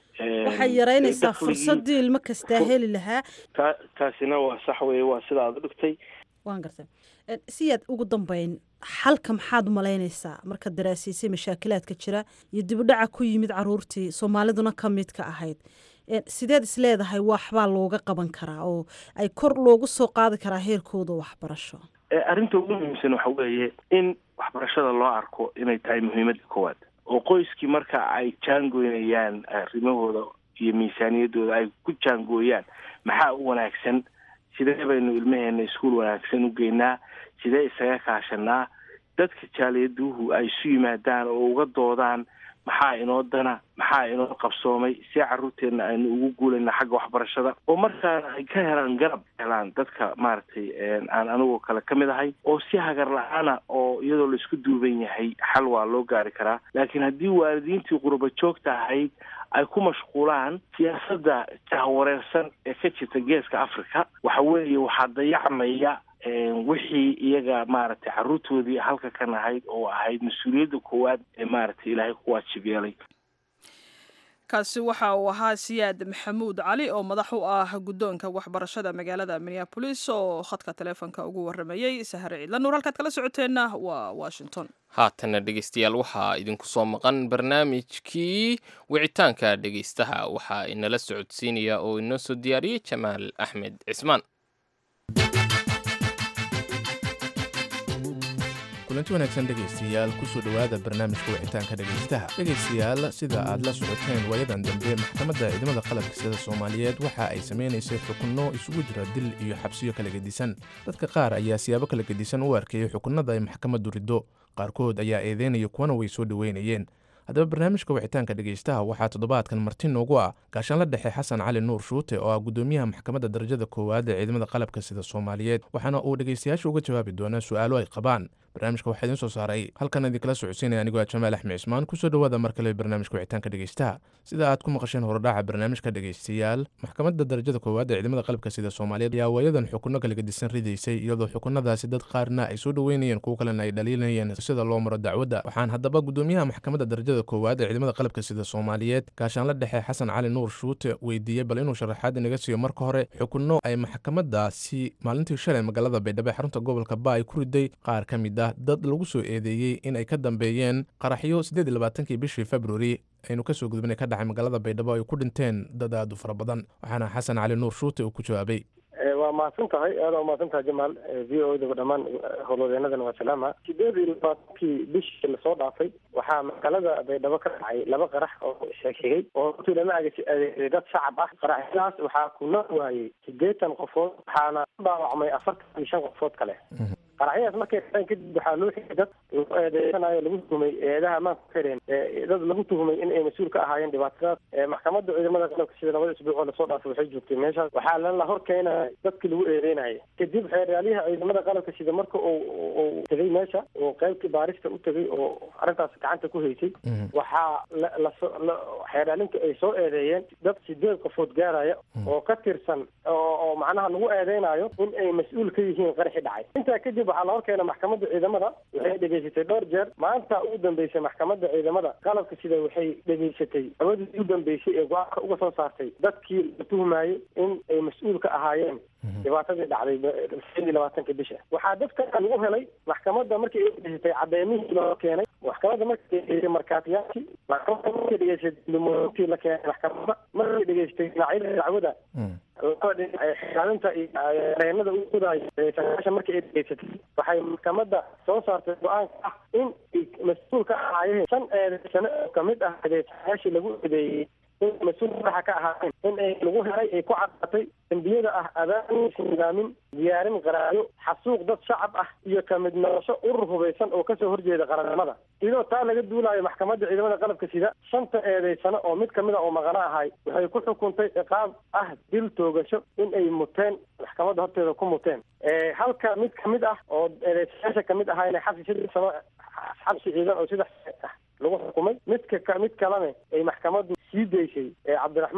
waxay yaraynaysaa fursadii ilmo kastaa heli lahaa ta taasina waa sax weye waa sida aad u dhigtay waan gartay siyaad ugu dambeyn xalka maxaad umalaynaysaa markaad daraasiisay mashaakilaadka jira iyo dibudhaca ku yimid caruurtii soomaaliduna ka mid ka ahayd sideed is leedahay waxbaa looga qaban karaa oo ay kor loogu soo qaadi karaa heerkooda waxbarasho arrinta ugu muhiimsan waxa weeye in waxbarashada loo arko inay tahay muhiimadda koowaad oo qoyskii marka ay jaangoynayaan arrimahooda iyo miisaaniyaddooda ay ku jaangooyaan maxaa u wanaagsan sidee baynu ilmaheena iskuol wanaagsan u geynaa sidee isaga kaashanaa dadka jaaliyaduhu ay isu yimaadaan oo uga doodaan maxaa inoo dana maxaa inoo qabsoomay si carruurteenna aynu ugu guulayna xagga waxbarashada oo markaana ay ka helaan garab helaan dadka maaragtay aan anigoo kale ka mid ahay oo si hagar la-aana oo iyadoo laisku duuban yahay xal waa loo gaari karaa laakiin haddii waalidiintii qurba joogta ahayd ay ku mashquulaan siyaasadda jahwareersan ee ka jirta geeska africa waxa weeye waxaa dayacmaya wixii iyaga maaragtay carruurtoodii halka kan ahayd oo ahayd mas-uuliyadda koowaad ee maaragtay ilaahay ku waajib yeelay kaasi waxa uu ahaa siyaad maxamuud cali oo madax u ah guddoonka waxbarashada magaalada minneabolis oo khadka taleefonka ugu waramayey sahare ciidla nuur halkaad kala socoteenna waa washington haatana dhegeystayaal waxaa idinku soo maqan barnaamijkii wicitaanka dhegeystaha waxaa inala socodsiinaya oo inoo soo diyaariyey jamaal axmed cismaan kulanti wanaagsan dhegaystayaal kusoo dhowaada barnaamijka wicitaanka dhegaystaha dhegaystayaal sida aad la socoteen waayadan dambe maxkamadda ciidamada qalabka sida soomaaliyeed waxa ay samaynaysay xukunno isugu jira dil iyo xabsiyo kala gedisan dadka qaar ayaa siyaabo kala gedisan u arkayay xukunnada ay maxkamaddu riddo qaarkood ayaa eedeynaya kuwana way soo dhoweynayeen haddaba barnaamijka wicitaanka dhegaystaha waxaa toddobaadkan marti noogu ah gaashaanla dhexe xasan cali nuur shuute oo ah gudoomiyaha maxkamadda darajada koowaad ee ciidamada qalabka sida soomaaliyeed waxaana uu dhegaystayaasha uga jawaabi doonaa su-aalo ay qabaan barnaamijka waxaa idiin soo saaray halkan idinkala socodsiinaya anigoo ah jamaal axmed cismaan kusoo dhowaada mar kale barnaamijka wicitaanka dhegaystaha sida aad ku maqasheen horodhaca barnaamijka dhegaystayaal maxkamadda darajada koowaad ee ciidamada qalabka sida soomaaliyeed ayaa waayadan xukunno kala gedisan ridaysay iyadoo xukunadaasi dad qaarna ay soo dhoweynayeen kuwo kalena ay dhaliilanayeen sida loo maro dacwadda waxaan haddaba gudoomiyaha maxkamadda darajada koowaad ee ciidamada qalabka sida soomaaliyeed gaashaanla dhexe xasan cali nuur shuute weydiiyey bal inuu sharaxaad inaga siiyo marka hore xukunno ay maxkamadaasi maalintii shalay magaalada baydhabo ee xarunta gobolka ba ay ku riday qaar ka mid ah dad lagu soo eedeeyey in ay ka dambeeyeen qaraxyo siddeed iyo labaatankii bishii februari aynu kasoo gudbinay ka dhacay magaalada baydhabo ay ku dhinteen dad aad u fara badan waxaana xasan cali nuur shuute uu ku jawaabay waa mahadsan tahay aada u mahadsan tahay jamaal v o daba dhammaan howlwadeenadana waa salaama sideed iyo labaatankii bishii lasoo dhaafay waxaa magaalada baydhabo ka dhacay laba qarax oo sheegshegay oo runtii lama adeegsaday dad shacab ah qaraxyadaas waxaa ku noo waayey siddeetan qofood waxaana ku dhaawacmay afartan iyo shan qofood kale qaraxyadaas markay dhaceen kadib waxaa loo xigay dad lagu eedeysanayo lagu tuhumay eedaha maanka ku xireen dad lagu tuhumay in ay mas-uul ka ahaayeen dhibaatadaas maxkamadda ciidamada qalabka sida labada isbuuc oo lasoo dhaafay waxay joogtay meeshaas waxaa lala hor keenaya dadkii lagu eedeynayay kadib xeeryaaliyaha ciidamada qalabka sida marka uu uu tegay meesha oo qaybtii baarista u tegay oo arrintaas gacanta ku haysay waxaa la xeeryaalinka ay soo eedeeyeen dad sideed qofood gaaraya oo ka tirsan oo macnaha lagu eedeynayo in ay mas-uul ka yihiin qaraxi dhacay intaa kadib waxaa la hor keena maxkamadda ciidamada waxay dhegaysatay dhowr jeer maanta ugu dambeysay maxkamadda ciidamada qalabka sida waxay dhegaysatay awadii ugu dambeysay ee go-aanka uga soo saartay dadkii la tuhmayey in ay mas-uul ka ahaayeen dhibaatadii dhacday sideed iyo labaatanka bisha waxaa dadka lagu helay maxkamadda markii ay dhegaysatay cadeymihii loo keenay maxkamadda markay dhegaysatay markaatiyaashii maxkamadda markay dhegaysatay dumoointii la keenay maxkamadda markay dhegaysatay dhinacyada dacwada labada dhinac xilaalinta iyo reenada u gudayo sagaasha markii ay dhegaysatay waxay maxkamadda soo saartay go-aanka ah in ay mas-uul ka ahaayeen shan eedeysano oo kamid ah eedeysayaashii lagu eedeeyey in mas-uul madaxa ka ahaayeen in ay lagu helay ay ku caddatay dembiyada ah abaanis nidaamin diyaarin qaraayo xasuuq dad shacab ah iyo kamid noqosho urur hubaysan oo kasoo horjeeda qarannimada iyadoo taa laga duulaayo maxkamadda ciidamada qalabka sida shanta eedeysano oo mid kamid a oo maqano ahay waxay ku xukuntay ciqaab ah dil toogasho in ay muteen maxkamadda horteeda ku muteen halka mid kamid ah oo eedeysayaasha kamid ahaa inay xabsi saddex sano xabsi ciidan oo saddex ah lagu xukumay midka mid kalena ay maxkamaddu sii daysay cabdiraxmaan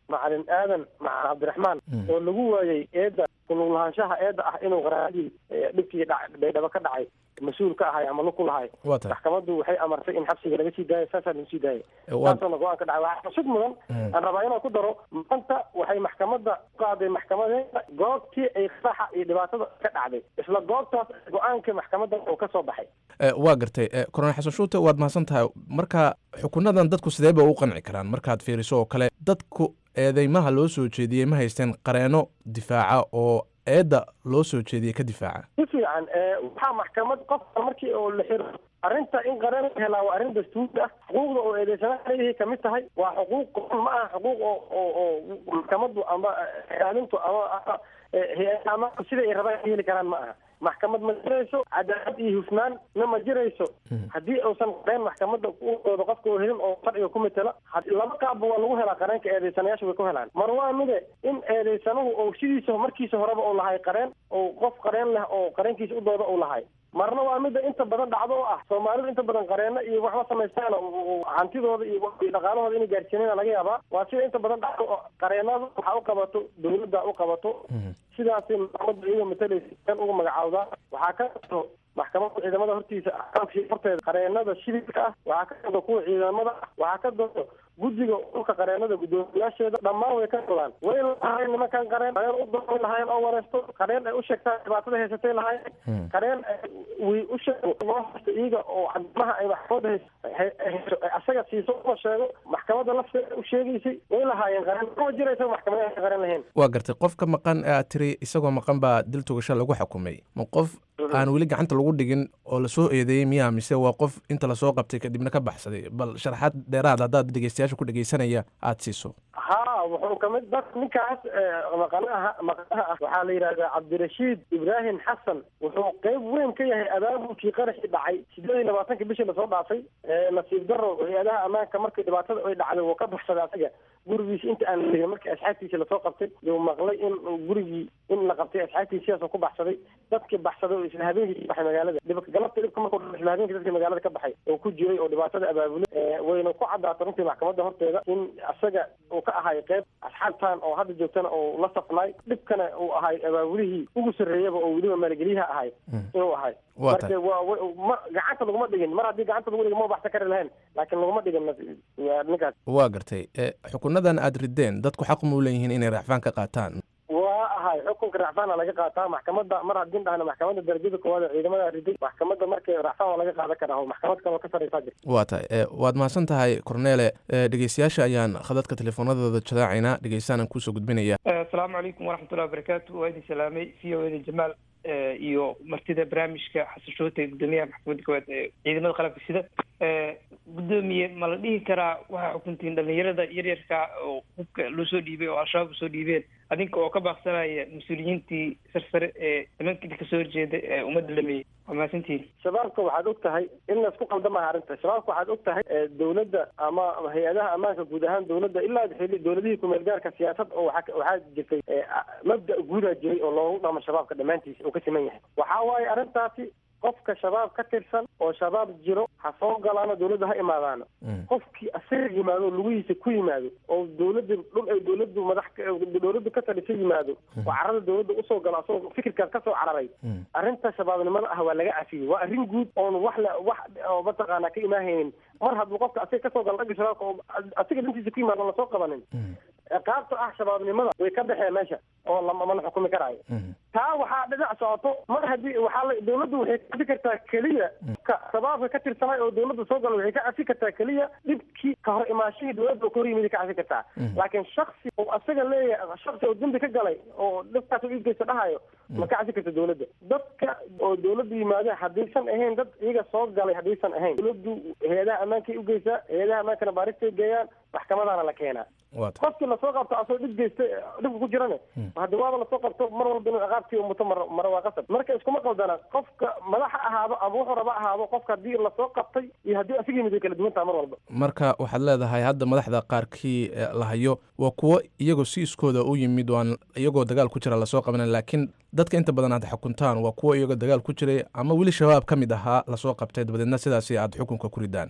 macalin aadan macalin cabdiraxmaan oo lagu waayey eedda kulug lahaanshaha eedda ah inuu qaraadii dhibkii baydhabo ka dhacay mas-uul ka ahay ama lug ku lahay Waa tahay. maxkamaddu waxay amartay in xabsiga laga sii daayo saasaa lagu sii daayay waa- saasana go-aan ka dhacay waxaa xusud mudan aan rabaa inaan ku daro maanta waxay maxkamadda u qaaday maxkamadeeda goobtii ay qaraxa iyo dhibaatada ka dhacday isla goobtaas go-aanka maxkamadda uu ka soo baxay Eh, waa gartay Eh, kornel xasan shuute waad mahadsan tahay marka xukunadan dadku sidee bay u qanci karaan markaad fiiriso oo kale dadku eedeymaha loo soo jeediyey ma haysteen qareeno difaaca oo eedda loo soo jeediyey ka difaaca si fiican ee, waxaa maxkamad qofka markii oo la xiro arrinta in qareen la helaa waa arrin dastuuri ah xuquuqda oo eedeysanaha leeyahay kamid tahay waa xuquuq qoran ma aha xuquuq oo oo oo maxkamaddu ama ilaalintu ama ama, ee, hay- ama sida ay rabaan ay heli karaan ma aha maxkamad ma jirayso cadaalad iyo hufnaan na ma jirayso haddii uusan qareen maxkamadda udooda qofka oo helin oo sharciga ku matela had- laba qaabba waa lagu helaa qareenka eedeysanayaasha way ku helaan mar waa mide in eedeysanuhu oo sidiisa markiisa horeba uu lahay qareen oo qof qareen leh oo qareenkiisa udooda uu lahay marna waa midda inta badan dhacdo oo ah soomaalidu inta badan qareeno iyo waxba samaystaan oo- oo hantidooda iyo wax- iyo dhaqaalahooda inay gaarsiinana laga yaabaa waa sida inta badan dhacdo oo qareenada waxa u qabato dawladda u qabato sidaasay maxkamadda iyagoo matalaysa kan ugu magacaawdaa waxaa ka jirto maxkamadda ciidamada hortiisa xogkii horteeda qareenada shidilka ah waxaa ka doodo kuwa ciidamada ah waxaa ka doodo guddiga dhulka qareenada guddoomiyaasheeda dhammaan way ka dodaan way lahaayeen nimankan qareen qareen u doon lahaayeen oo wareysto qareen ay u sheegtaan dhibaatada haysatay lahaayeen qareen ay- way u sheego loo haysto iyaga oo cadmaha ay maxkamadda hays- hay- hayso ay asaga siiso uma sheego maxkamadda lafteeda u sheegaysay way lahaayeen qareen ma jiraysa maxkamada aan qareen lahayn waa gartay qofka maqan ee aad tiri isagoo maqan baa dil togasho lagu xukumay ma qof aan weli gacanta lagu dhigin oo lasoo eedeeyey miyaa mise waa qof inta lasoo qabtay kadibna ka baxsaday bal sharaxaad dheeraad haddaad dhegeystayaasha ku dhegeysanaya aad siiso haa wuxuu kamid dad ninkaas ee, maqanaha maqanaha ah waxaa la yidhahdaa cabdirashiid ibraahim xasan wuxuu qeyb weyn ka yahay abaabulkii qaraxii dhacay sideed iyo labaatanka bishii lasoo dhaafay ee, nasiib daro hay-adaha ammaanka markii dhibaatada ay dhacday wuu ka baxsaday asaga gurigiisa inta aan la tegin markii asxaabtiisa lasoo qabtay yuu maqlay in uu gurigii in la qabtay asxaabtiisa sidaasoo ku baxsaday dadkii baxsaday oo isla habeenkii ka baxay magaalada dhibka galabta dhibka markuu dhacay isla habeenkii dadkii magaalada ka baxay oo ku jiray oo dhibaatada abaabulay ee, wayna ku caddaatay runtii maxkamadda horteeda in asaga uu ka ahay qeyb asxaabtan oo hadda joogtana oo la safnay dhibkana uu ahay abaabulihii ugu sarreeyaba oo weliba maalgeliyaha ahay inuu ahay Waa marka tahay. waa wa- ma gacanta laguma dhigin mar haddii gacanta lagu dhigin ma baxsan kari lahayn laakiin laguma dhigin nas- waa ninkaas waa gartay Eh, xukunadan aad rideen dadku xaq ma u leeyihiin inay raacfaan ka qaataan waa ahay xukunka racfaana laga qaataa maxkamadda mar haddii dhahna maxkamadda darajada koowaad ee ciidamada riday maxkamadda markay racfaan waa laga qaadan karaa oo maxkamad kaloo ka sarreysaa jirta waa tahay Eh, waad mahadsan tahay korneele Eh, dhegeystayaasha ayaan khadadka telefoonadooda jadaacaynaa dhegeystaanaan kuusoo gudbinaya asalaamu calaykum waraxmatullahi wabarakaatu waa idin salaamay v o eda jamaal eh, iyo martida barnaamijka xasan shoote gudoomiyaha maxkamadda koowaad ee ciidamada qalabka sida Eh, gudoomiye ma la dhihi karaa waxaa xukuntiin dhalinyarada yaryarka oo hubka loo soo dhiibay oo al-shabaab usoo dhiibeen adinka oo ka baaqsanaya mas-uuliyiintii sarsare ee nimankii kasoo horjeeda ee ummadda dhameeyey waa mahadsantihin shabaabka waxaad og tahay in laysku qaldamaha arrinta shabaabka waxaad og tahay ee, dowladda ama hay-adaha ammaanka guud ahaan dowladda ilaa xili dowladihii kumeel gaarka siyaasad oo waxaa ka- waxaa jirtay ee, a- mabda guudaa jiray oo loogu dhamo shabaabka dhammaantiisa uu ka siman yahay waxaa waaye arrintaasi qofka shabaab ka tirsan oo shabaab jiro ha soo galaano dowladda ha imaadaano qofkii asaga yimaado lugihiisa ku yimaado oo dowladda dhul ay dowladdu madax ka- dowladdu ka talisa yimaado oo carada dowladda usoo galo asagoo fikirkaas kasoo cararay arrinta shabaabnimada ah waa laga cafiyey waa arrin guud oon wax la wax oo mataqaanaa ka imaahaynin mar hadduu qofka asaga kasoo galo dhagga shabaabka oo asaga dhantiisa ku yimaado lasoo qabanin ciqaabta ah shabaabnimada way ka baxeen meesha oo lama mana xukumi karaayo taa waxaa dhinac socoto mar haddii waxaa la dowladdu waxay ka cafi kartaa keliya ka shabaabka ka tirsanay oo dowladda soo gala waxay ka cafi kartaa keliya dhibkii ka hor imaashihii dowladda oo ka hor yimid ka cafi kartaa laakiin shaksi oo asaga leeyahay shaksi oo dembi ka galay oo dhibkaas u iibgeysa dhahayo ma ka cafi karta dowladda dadka oo dowladda yimaada haddaysan ahayn dad iyaga soo galay haddaysan ahayn dowladdu hay-adaha ammaankay ugeysaa hay-adaha ammaankana baaristay geeyaan maxkamadaana la keenaa waa tahay qofkii lasoo qabto asoo dhib geysta dhibka ku jirane hadda waaba lasoo qabto mar walba inuu ciqaabtii umuto mar mara waa qasab marka iskuma qaldana qofka madaxa ahaado ama wuxuu raba ahaado qofka haddii lasoo qabtay iyo haddii asiga yimid way kala duwan taha mar walba marka waxaad leedahay hadda madaxda qaarkii eh, la hayo waa kuwo iyagoo si iskooda u yimid waan iyagoo dagaal ku jira lasoo qabanan laakiin dadka inta badan aad xukuntaan waa kuwo iyagoo dagaal ku jiray ama weli shabaab ka mid ahaa lasoo qabtay dabadeedna sidaasi aad xukunka ku ridaan waa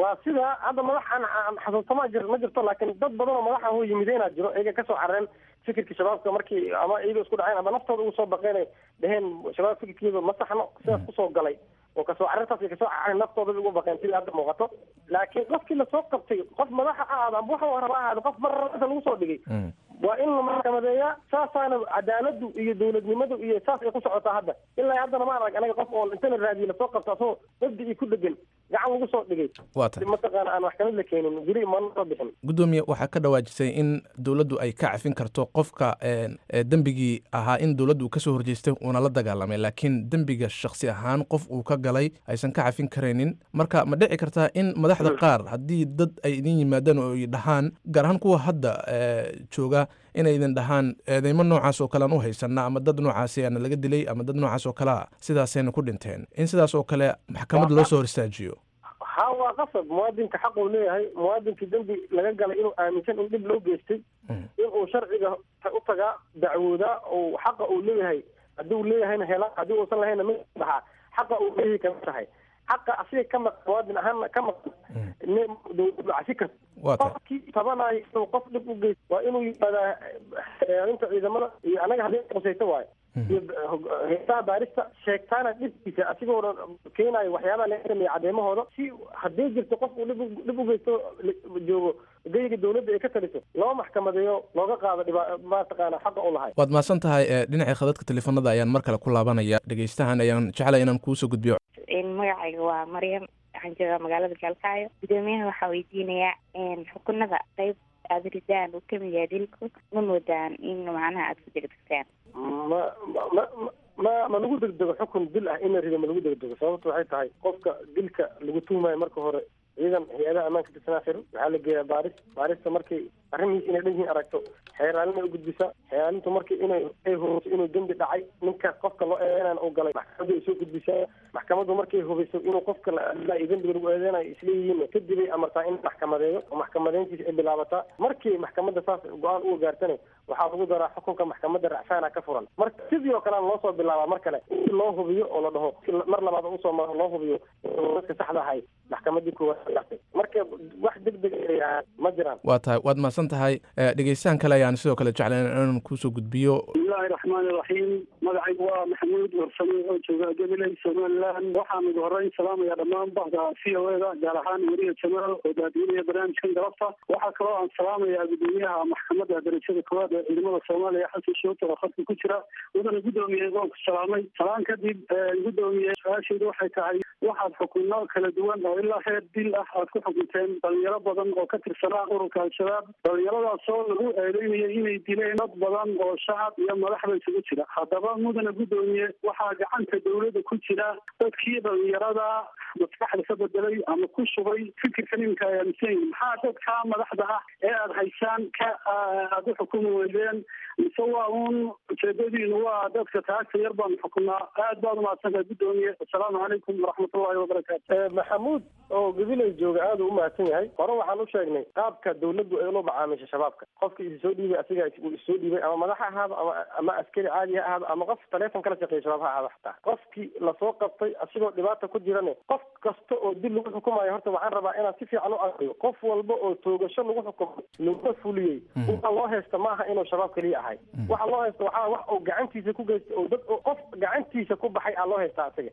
waa sida hadda madaxan xasuustama jir ma jirto laakiin dad badan oo madaxa hoo yimideenaa jiro iyaga kasoo carareen fikirkii shabaabka markii ama iyagoo isku dhaceen ama naftooda ugu soo baqeen dheheen shabaab fikirkeedu ma saxno sidaas kusoo galay oo kasoo carartaas ay kasoo carareen naftooda ugu baqeen sida hadda muuqato laakiin qofkii lasoo qabtay qof madaxa ha ahaado ama waxa raba ha ahaado qof marrasa lagu soo dhigay waa in la maxkamadeeyaa saasaana cadaaladu iyo dowladnimadu iyo saas ay ku socotaa hadda ilaa haddana ma arag anaga qof oo inta la raadiye lasoo qabto asagoo mabdicii ku dhegan gacan lagu soo dhigay waa tahay mataqaana aan maxkamad la keenin weli mana soo bixin gudoomiye waxaa ka dhawaajisay in dowladdu ay ka cafin karto qofka dembigii ahaa in dowladdu uu kasoo horjeestay uuna la dagaalamay laakiin dembiga shaksi ahaan qof uu ka galay aysan ka cafin karaynin marka ma dhici kartaa in madaxda qaar haddii dad ay idin yimaadaan oo ay dhahaan gaar ahaan kuwa hadda jooga inay idin dhahaan eedeymo noocaas oo kale aan u haysana ama dad noocaasi aana laga dilay ama dad noocaas oo kale a sidaasayna ku dhinteen in sidaas oo kale maxkamad loo soo hor istaajiyo ha waa qasab muwaadinka xaq uu leeyahay muwaadinkii dembi laga galay inuu aaminsan in dhib loo geystay inuu sharciga u tagaa dacwoodaa oo xaqa uu leeyahay haddii uu leeyahayna hela haddii uusan lahayna mid dhaxaa xaqa uu leeyahay kama tahay xaqa asiga ka maqan muwaadin ahaanna ka maqan dowladdu casi karta qofkii tabanayo inuu qof dhib u geysto waa inuu yimaadaa xeerinta ciidamada iyo anaga haddii qusayto waayo iyo heesaha baarista sheegtaana dhibkiisa asigoona keenayo waxyaabaha laga sameeya cadeemahooda si haddii jirto qof uu dhib dhib u geysto joogo geyga dowladda ay ka taliso loo maxkamadeeyo looga qaado dhiba mataqaana xaqa u lahay waad mahadsan tahay dhinacii khadadka teleefanada ayaan mar kale ku laabanaya dhegeystahan ayaan jeclay inaan kuusoo gudbiyo magacayga waa maryam waxaan joogaa magaalada gaalkacyo gudoomiyaha waxaa weydiinayaa xukunada qayb aada ridaan uu kamid yahay dilku ma moodaan in macnaha aada ku degdegtaan ma ma ma ma lagu degdego xukun dil ah in la rido ma lagu degdego sababta waxay tahay qofka dilka lagu tuumayo marka hore ciidan hay-adaha ammaanka tirsanaa xiran waxaa la geeyaa baaris baarista markay arrimihiis inay dhan yihiin aragto xeeraalin ay u gudbisaa xeeraalintu markii inay ay hubiso inuu dembi dhacay ninka qofka loo eedeynaan uu galay maxkamaddu ay soo gudbisaa maxkamaddu markay hubiso inuu qofka la iyo dembiga lagu eedeynayo isleeyihiin kadib ay amartaa in maxkamadeeyo oo maxkamadeyntiisa ay bilaabataa markii maxkamadda saas go-aan uga gaartana waxaa lagu daraa xukunka maxkamadda racfaana ka furan marka sidii oo kale loo soo bilaabaa mar kale in loo hubiyo oo la dhaho mar labaad usoo maro loo hubiyo dadka saxda ahay maxkamadii koowaad gartay marka wax deg deg ma jiraan waa tahay waad mahadsan tahay dhegeystahan kale ayaan sidoo kale jeclayn inaan kuusoo gudbiyo bismillahi raxmaani raxiim magacaygu waa maxamuud warsame oo jooga gabiley somaliland waxaan ugu horeyn salaamaya dhammaan bahda v o eda gaar ahaan weriya jamaal oo daadiinaya barnaamijkan galabta waxaa kaloo aan salaamayaa gudoomiyaha maxkamadda darajada koowaad ee ciidamada soomaaliya xasan shooto oo khadka ku jira wadana guddoomiye waan ku salaamay salaan kadib guddoomiye su-aashaydu waxay tahay waxaad xukunno kala duwan oo ilaa heer dil ah aad ku xukunteen dhalinyaro badan oo ka tirsanaa ururka al-shabaab dhalinyaradaasoo lagu eedeynaya inay dileen dad badan oo shacab iyo madaxba isugu jira haddaba mudana guddoomiye waxaa gacanta dowladda ku jira dadkii dhalinyarada maskaxda ka bedelay ama ku shubay fikirkan iminka ay aaminsan yihin maxaa dadka madaxda ah ee aada haysaan ka aada u xukumi weydeen mise waa uun ujeedadiinu waa dadka taagta yar baanu xukunaa aad baad umahadsantahay guddoomiye assalaamu calaykum waraxmatullahi wabarakaatu maxamuud oo gabiley jooga aada u umahadsan yahay hore waxaan u sheegnay qaabka dowladdu ay ula macaamisha shabaabka qofka isi soo dhiibay asiga uu issoo dhiibay ama madax ha ahaado ama ama askari caadi ha ahaado ama qof taleefon kala shaqeeya shabaab ha ahaado xataa qofkii lasoo qabtay asigoo dhibaata ku jirane qof kasta oo dil lagu xukumayo horta waxaan rabaa inaan si fiican u aqriyo qof walba oo toogasho lagu xukumay laguna fuliyey waxa loo haysta ma aha inuu shabaab keliya ahay waxa loo haysta waxaa wax uu gacantiisa ku geystay oo dad qof gacantiisa ku baxay aa loo haystaa asiga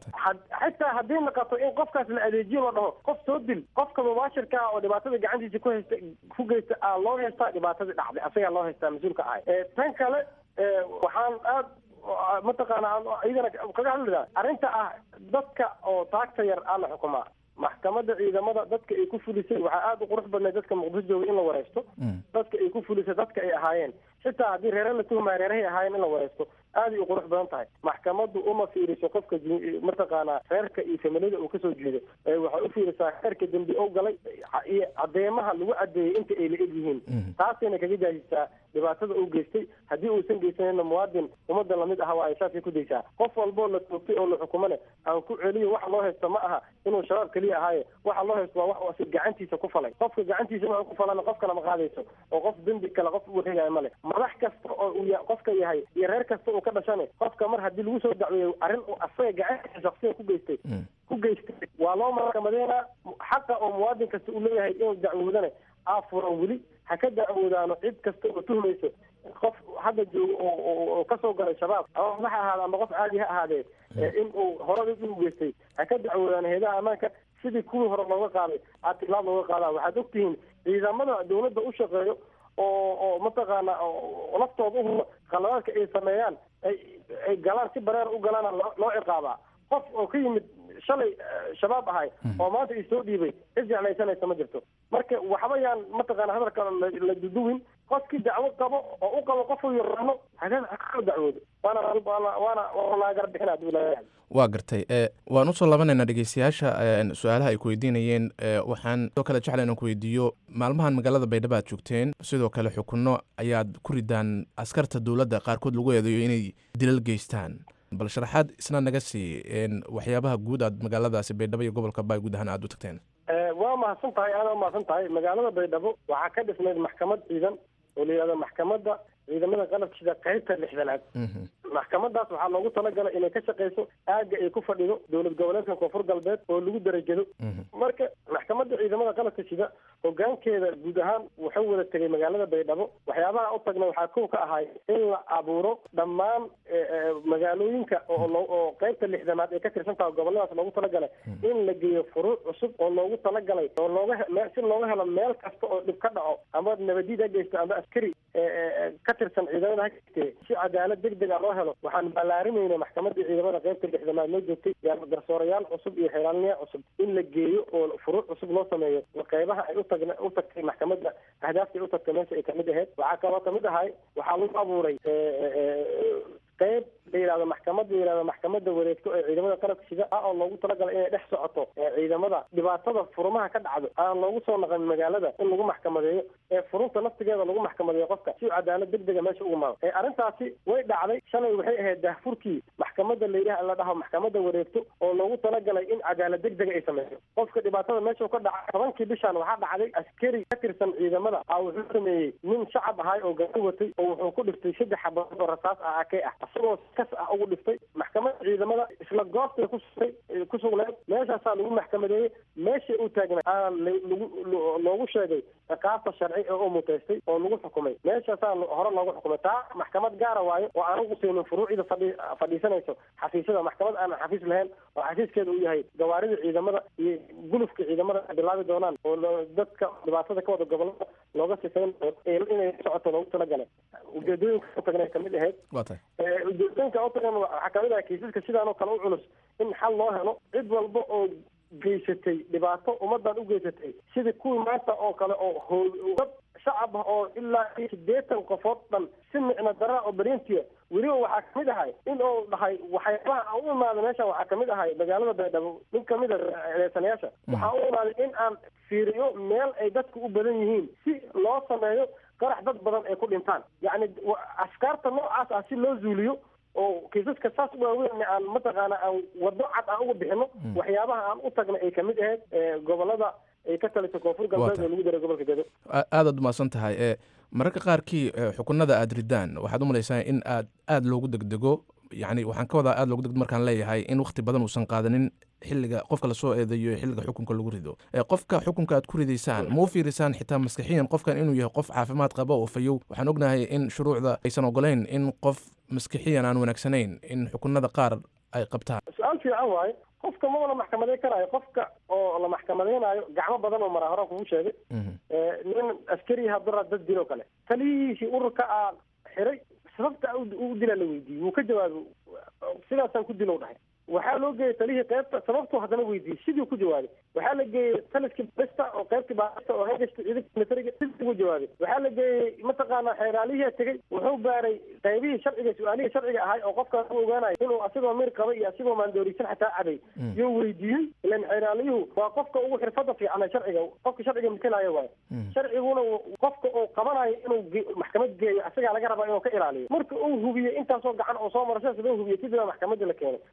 xitaa haddii naqato in qofkaas la adeejiyo la dhaho qof soo dil qofka mubaashirka ah oo dhibaatada gacantiisa ku haysta ku geysta aa loo haystaa dhibaatadii dhacday asagaa loo haystaa mas-uulka ahay tan kale waxaan aad mataqaana iyadana kaga hadlidaa arrinta ah dadka oo taagta yar aa la xukumaa maxkamadda ciidamada dadka ay ku fulisay waxaa aada u qurux badnay dadka muqdisho jooga in la wareysto dadka ay ku fulisay dadka ay ahaayeen xitaa haddii reere la tuhmaya reerahay ahaayeen in la wareysto aaday u qurux badan tahay maxkamaddu uma fiiriso qofka mataqaanaa reerka iyo familiyada uu kasoo jeedo waxay u fiirisaa reerka dembi ou galay iyo cadeemaha lagu cadeeyey inta ay la eg yihiin taasayna kaga jaahisaa dhibaatada uu geystay haddii uusan geysanayna muwaadin ummadda lamid aha waa ay saasay ku daysaa qof walboo la toogtay oo la xukumane aan ku celiyo waxa loo haysto ma aha inuu shabaab keliya ahaaye waxa loo haysto waa wax si gacantiisa ku falay qofka gacantiisa wuxuu ku falana qof kale ma qaadayso oo qof dembi kale qof u wareegaya male madax kasta oo uu ya- qofka yahay iyo reer kasta uu ka dhashane qofka mar haddii lagu soo dacweeyo arrin uu asaga gacantiisa shaksiyan ku geystay ku geystay waa loo maxkamadeynaa xaqa oo muwaadin kasta uu leeyahay inuu dacwoodane aafuran weli ha ka dacwoodaano cid kasta oo tuhmayso qof hadda joogo oo oo- oo kasoo galay shabaab ama madax ha ahaade ama qof caadi ha ahaadee ee in uu horada u geystay ha ka dacwoodaan heedaha ammaanka sidii kuwii hore looga qaaday aad tilaab looga qaadaa waxaad ogtihiin ciidamada dawladda u shaqeeyo oo oo mataqaana oo laftooda u qaladaadka ay sameeyaan ay ay galaan si bareer u galaana loo loo ciqaabaa qof oo ka yimid shalay eh, shabaab ahay oo maanta is soo dhiibay cid jeclaysanaysa ma jirto marka waxba yaan mataqaana hadalka la- la duduwin qofkii dacwo qabo oo u qabo qofuu yaqaano haga hakala dacwoodo waana waana waana waana laagar bixin hadduu leeyahay waa gartay e waan usoo labanaynaa dhegeystayaasha een, su-aalaha ay ku weydiinayeen e, waxaan sidoo kale jecla inaan ku weydiiyo maalmahan magaalada baydhabo aad joogteen sidoo kale xukunno ayaad ku ridaan askarta dowladda qaarkood lagu eedeeyo inay dilal geystaan bal sharaxaad isna naga sii een, waxyaabaha guud aad magaaladaasi baydhabo iyo gobolka baay guud ahaan aad u tagteen Eh, waa mahadsan tahay aada umahadsan tahay magaalada baydhabo waxaa ka dhisnayd maxkamad ciidan oo la yihahdo maxkamadda ciidamada qalabka sida qaybta lixdanaad maxkamadaas waxaa loogu talagalay inay ka shaqeyso aagga ay ku fadhido dowlad goboleedka koonfur galbeed oo lagu darajado marka maxkamadda ciidamada qalabka sida hogaankeeda guud ahaan wuxuu wada tegay magaalada baydhabo waxyaabaha u tagna waxaa kow ka ahay in la abuuro dhammaan eh, eh, magaalooyinka oo loo- oo qaybta lixdanaad ay ka tirsan tahay goboladaas loogu talagalay in la geeyo furuuc cusub oo loogu talagalay oo looga he- me- si looga helo meel kasta oo dhib ka dhaco ama nabadiid ha geysto ama askari eh, eh, eh, ka tirsan ciidamada ha geystee si cadaalad deg dega loo helo waxaan ballaarimayna maxkamadda ciidamada qaybta lixdanaad loo joogtay yaa garsoorayaal cusub iyo xeelaalniya cusub in la geeyo oo furuuc cusub loo sameeyo qeybaha ay utagna u tagtay maxkamadda ahdaafta ay u tagtay meesha ay kamid ahayd waxaa kaloo kamid ahay waxaa lagu abuuray eh, eh, eh, qeyb la yidhahdo maxkamad la yidhahdo maxkamadda wareegto ee ciidamada qalabka sida ah oo loogu talagalay inay dhex socoto ee ciidamada dhibaatada furumaha ka dhacdo aan loogu soo naqan magaalada in lagu maxkamadeeyo ee furunta naftigeeda lagu maxkamadeeyo qofka si cadaalad deg dega meesha ugu maado ee arrintaasi way dhacday shalay waxay ahayd daahfurkii maxkamadda la yidhaha la dhaho maxkamadda wareegto oo loogu talagalay in cadaalad deg dega ay sameyso qofka dhibaatada meesha ka dhaca tobankii bishan waxaa dhacday askari ka tirsan ciidamada ah wuxuu sameeyey nin shacab ahay oo gaari watay oo wuxuu ku dhiftay saddex xabadood oo rasaas ah akay ah isagoo kas ah ugu dhiftay maxkamadda ciidamada isla goobtay ku sugtay ku sugneed meeshaasaa lagu maxkamadeeyey meeshay u taagnay aan la- lagu lo- loogu sheegay ciqaabta sharci ee u muteystay oo lagu xukumay meeshaasaa lo- hore loogu xukumay taa maxkamad gaara waayo oo aan ugu siinin furuucida fadhi fadhiisanayso xafiisyada maxkamad aan xafiis lahayn oo xafiiskeeda uu yahay gawaarida ciidamada iyo gulufka ciidamada ay bilaabi doonaan oo lo- dadka dhibaatada ka wada gobolada looga sifeynayo ee inay socoto loogu talagalay ujeedooyinka u tagnay kamid ahayd waa tahay Eh, ujeedooyinka u tagan waxaa kamid ah kiisaska sidaan oo kale u culus in xal loo helo cid walba oo geysatay dhibaato ummadan u geysatay sidii kuwii maanta oo kale oo hoo- dad shacab ah oo ilaa iyo sideetan qofood dhan si micno daraa oo beriintiya weliba waxaa kamid ahay in uu dhahay waxyaabaha aan u imaada meeshan waxaa kamid ahay magaalada baydhabo nin kamid a eedeysanayaasha waxaa u imaaday in aan fiiriyo meel ay dadku u badan yihiin si loo sameeyo qarax dad badan ay ku dhintaan yacni wa- askaarta noocaas ah si loo zuuliyo oo kiisaska saas u waaweyn aan mataqaana aan wado cad aan uga bixino waxyaabaha aan u tagna ay kamid ahayd eh, gobolada ay ka talisay koonfur galbeed oo lagu daray gobolka gedo A- aadaad umahadsan tahay e mararka qaarkii e, xukunada aad ridaan waxaad u malaysaa in aad aad loogu degdego yacni waxaan ka wadaa aad loogu degdego markaan leeyahay in wakhti badan uusan qaadanin xilliga qofka lasoo eedeeyo iyo xilliga xukunka lagu rido e qofka xukunka aad ku ridaysaan ma u fiirisaan xitaa maskaxiyan qofkan inuu yahay qof caafimaad qaba oo fayow waxaan ognahay in shuruucda aysan ogolayn in qof maskixiyan aan wanaagsanayn in xukunada qaar ay qabtaan su-aal fiican waaye qofka maba la maxkamadeyn karaayo qofka oo la maxkamadeynayo gacmo badan oo maraa horaan kugu sheegay Eh, nin askari hadura dad diloo kale taliyihiisii ururka a xiray sababta u u dila la weydiiyey wuu ka jawaabay sidaasaan ku dilow dhahay waxaa loo geeyey talihii qaybta sababtuu haddana weydiiyey sidii ku jawaabay waxaa la geeyey taliskii basta oo qaybtii baasta oo hagasta ciidanka militariga sidii ugu jawaabay waxaa la geeyey mataqaana xeeraalihii tegey wuxuu baaray qaybihii sharciga su-aalihii sharciga ahay oo qofkaas u ogaanayo inuu asigoo mir qaba iyo asigoo maandoorisan xataa caday yuu weydiiyey ilan xeeraaliyuhu waa qofka ugu xirfada fiican ee sharciga qofka sharciga matalaayo waayo sharciguna uu- qofka uu qabanayo inuu ge- maxkamad geeyo asagaa laga rabaa inuu ka ilaaliyo marka uu hubiyey intaasoo gacan oo soo maro sidaas loo hubiyey kadibaa maxkamadda la keenay maxkamadda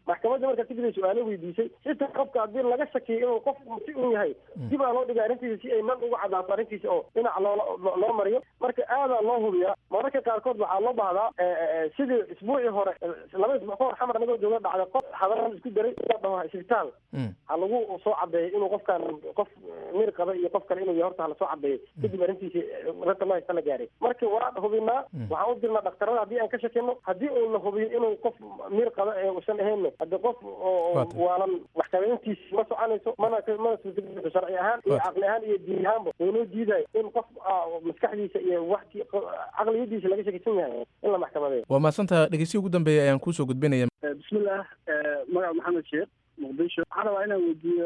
markaa tigray su-aalo weydiisay xitaa qofka haddii laga shakiyo inuu qof si un yahay dib aa loo dhigay arrintiisa si ay man uga cadaato arrintiisa oo dhinac loo loo mariyo marka aadaa loo hubiyaa mararka qaarkood waxaa loo bahdaa sidii isbuucii hore laba isbuuc ka hor xamar anagoo jooga dhacday qof hadaran isku daray ila dhaho isbitaal ha lagu soo cadeeyo inuu qofkan qof mir qaba iyo qof kale inuu yahay horta hala soo cadeeyo kadib arrintiisi rata loo haysta la gaaray marka waa hubinaa waxaan u dirnaa dhaktarada haddii aan ka shakino haddii uu la hubiyo inuu qof mir qaba ee uusan ahayn hadde qof oo waalan maxkamadeyntiisi ma soconayso mana mana suurtagelayso sharci ahaan iyo caqli ahaan iyo diin ahaanba waynoo diidayo in qof maskaxdiisa iyo waxti caqliyadiisa laga shakisan yahay in la maxkamadeeyo waa mahadsantaha dhegeysihi ugu dambeeya ayaan kuusoo gudbinaya bismillaah magaca maxamed sheekh muqdisho waxaan rabaa inaan weydiiyo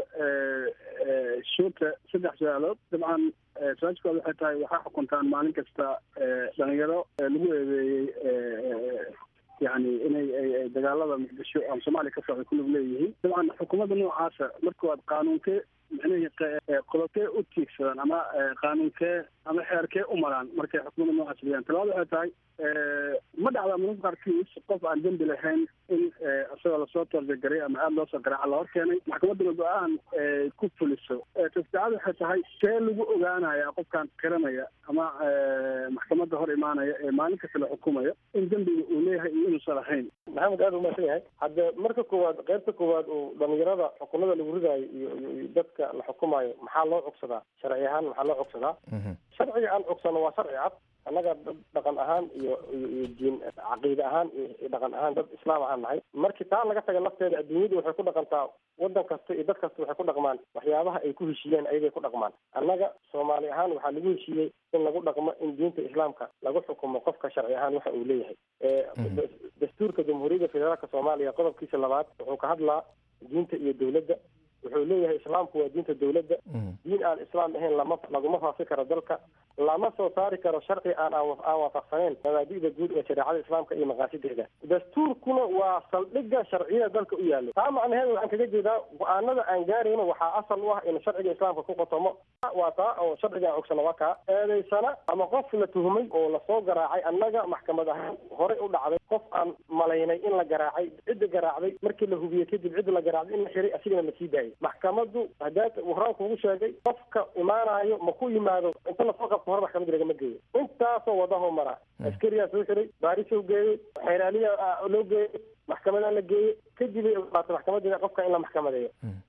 shuurta saddex su-aalood dabcan su-aashkooda waxay tahay waxaa xukuntaan maalin kasta dhalinyaro lagu eedeeyey yani inay ay dagaalada muqdisho ama soomaaliya ka socda kulug leeyihiin dabcan xukuumadda noocaasa marka waad qaanuunkee micnihii qodobkee u tiigsadaan ama qaanuunkee ama xeerkee u maraan markay xukuumadda noocaas leeyahan talabaada waxay tahay ma dhacdaa mararka qaarkiis qof aan dembi lahayn in isagoo lasoo toorjagaray ama aada loo soo garaaca la hor keenay maxkamadduna go-aan ku fuliso tasaacad waxay tahay see lagu ogaanaya qofkaan qiranaya ama maxkamadda hor imaanaya ee maalin kasta la xukumayo in dembiga uu leeyahay iyo inuusan lahayn maxamed aada umaasan yahay hadde marka koowaad qaybta koowaad uu dhalinyarada xukunada lagu ridaayo iyo iyo dadka la xukumayo maxaa loo cogsadaa sharci ahaan maxaa loo cogsadaa sharciga aan cogsano waa sharci cad annaga dad dhaqan ahaan iyo iyo iyo diin caqiide ahaan iyo dhaqan ahaan dad islaam ahaan nahay markii taa laga taga lafteeda adduunyadu waxay ku dhaqantaa waddan kasta iyo dad kasta waxay ku dhaqmaan waxyaabaha ay ku heshiiyeen ayagay ku dhaqmaan annaga soomaali ahaan waxaa lagu heshiiyey in lagu dhaqmo in diinta islaamka lagu xukumo qofka sharci ahaan waxa uu leeyahay dastuurka jamhuuriyadda federaalka soomaaliya qodobkiisa labaad wuxuu ka hadlaa diinta iyo dowladda wuxuu leeyahay islaamku waa diinta dowladda diin aan islaam ahayn lama laguma faafi karo dalka lama soo saari karo sharci aan aan waafaqsaneyn mabaadi'da guud ee shareecada islaamka iyo maqaasideeda dastuurkuna waa saldhigga sharciyada dalka u yaallo taa macnaheedu waxaan kaga jeedaa go-aanada aan gaarayno waxaa asal u ah in sharciga islaamka ku qotomo waa taa oo sharciga aan ogsano waa kaa eedaysana ama qof la tuhmay oo lasoo garaacay annaga maxkamad ahaan horey u dhacday qof aan malaynay in la garaacay cidda garaacday markii la hubiyey kadib cidda la garaacday in la xiray asigana la sii daayay maxkamaddu hadaad horaan kugu sheegay qofka imaanayo ma ku yimaado inta lasoo qabto hore maxkamadda lagama geeyo intaasoo wadaho mara askariyaa soo xiray baarisoo geeyey xeeraaliya loo geeyey maxkamadaa la geeyey kadib ay ogolaato maxkamadda qofka in la maxkamadeeyo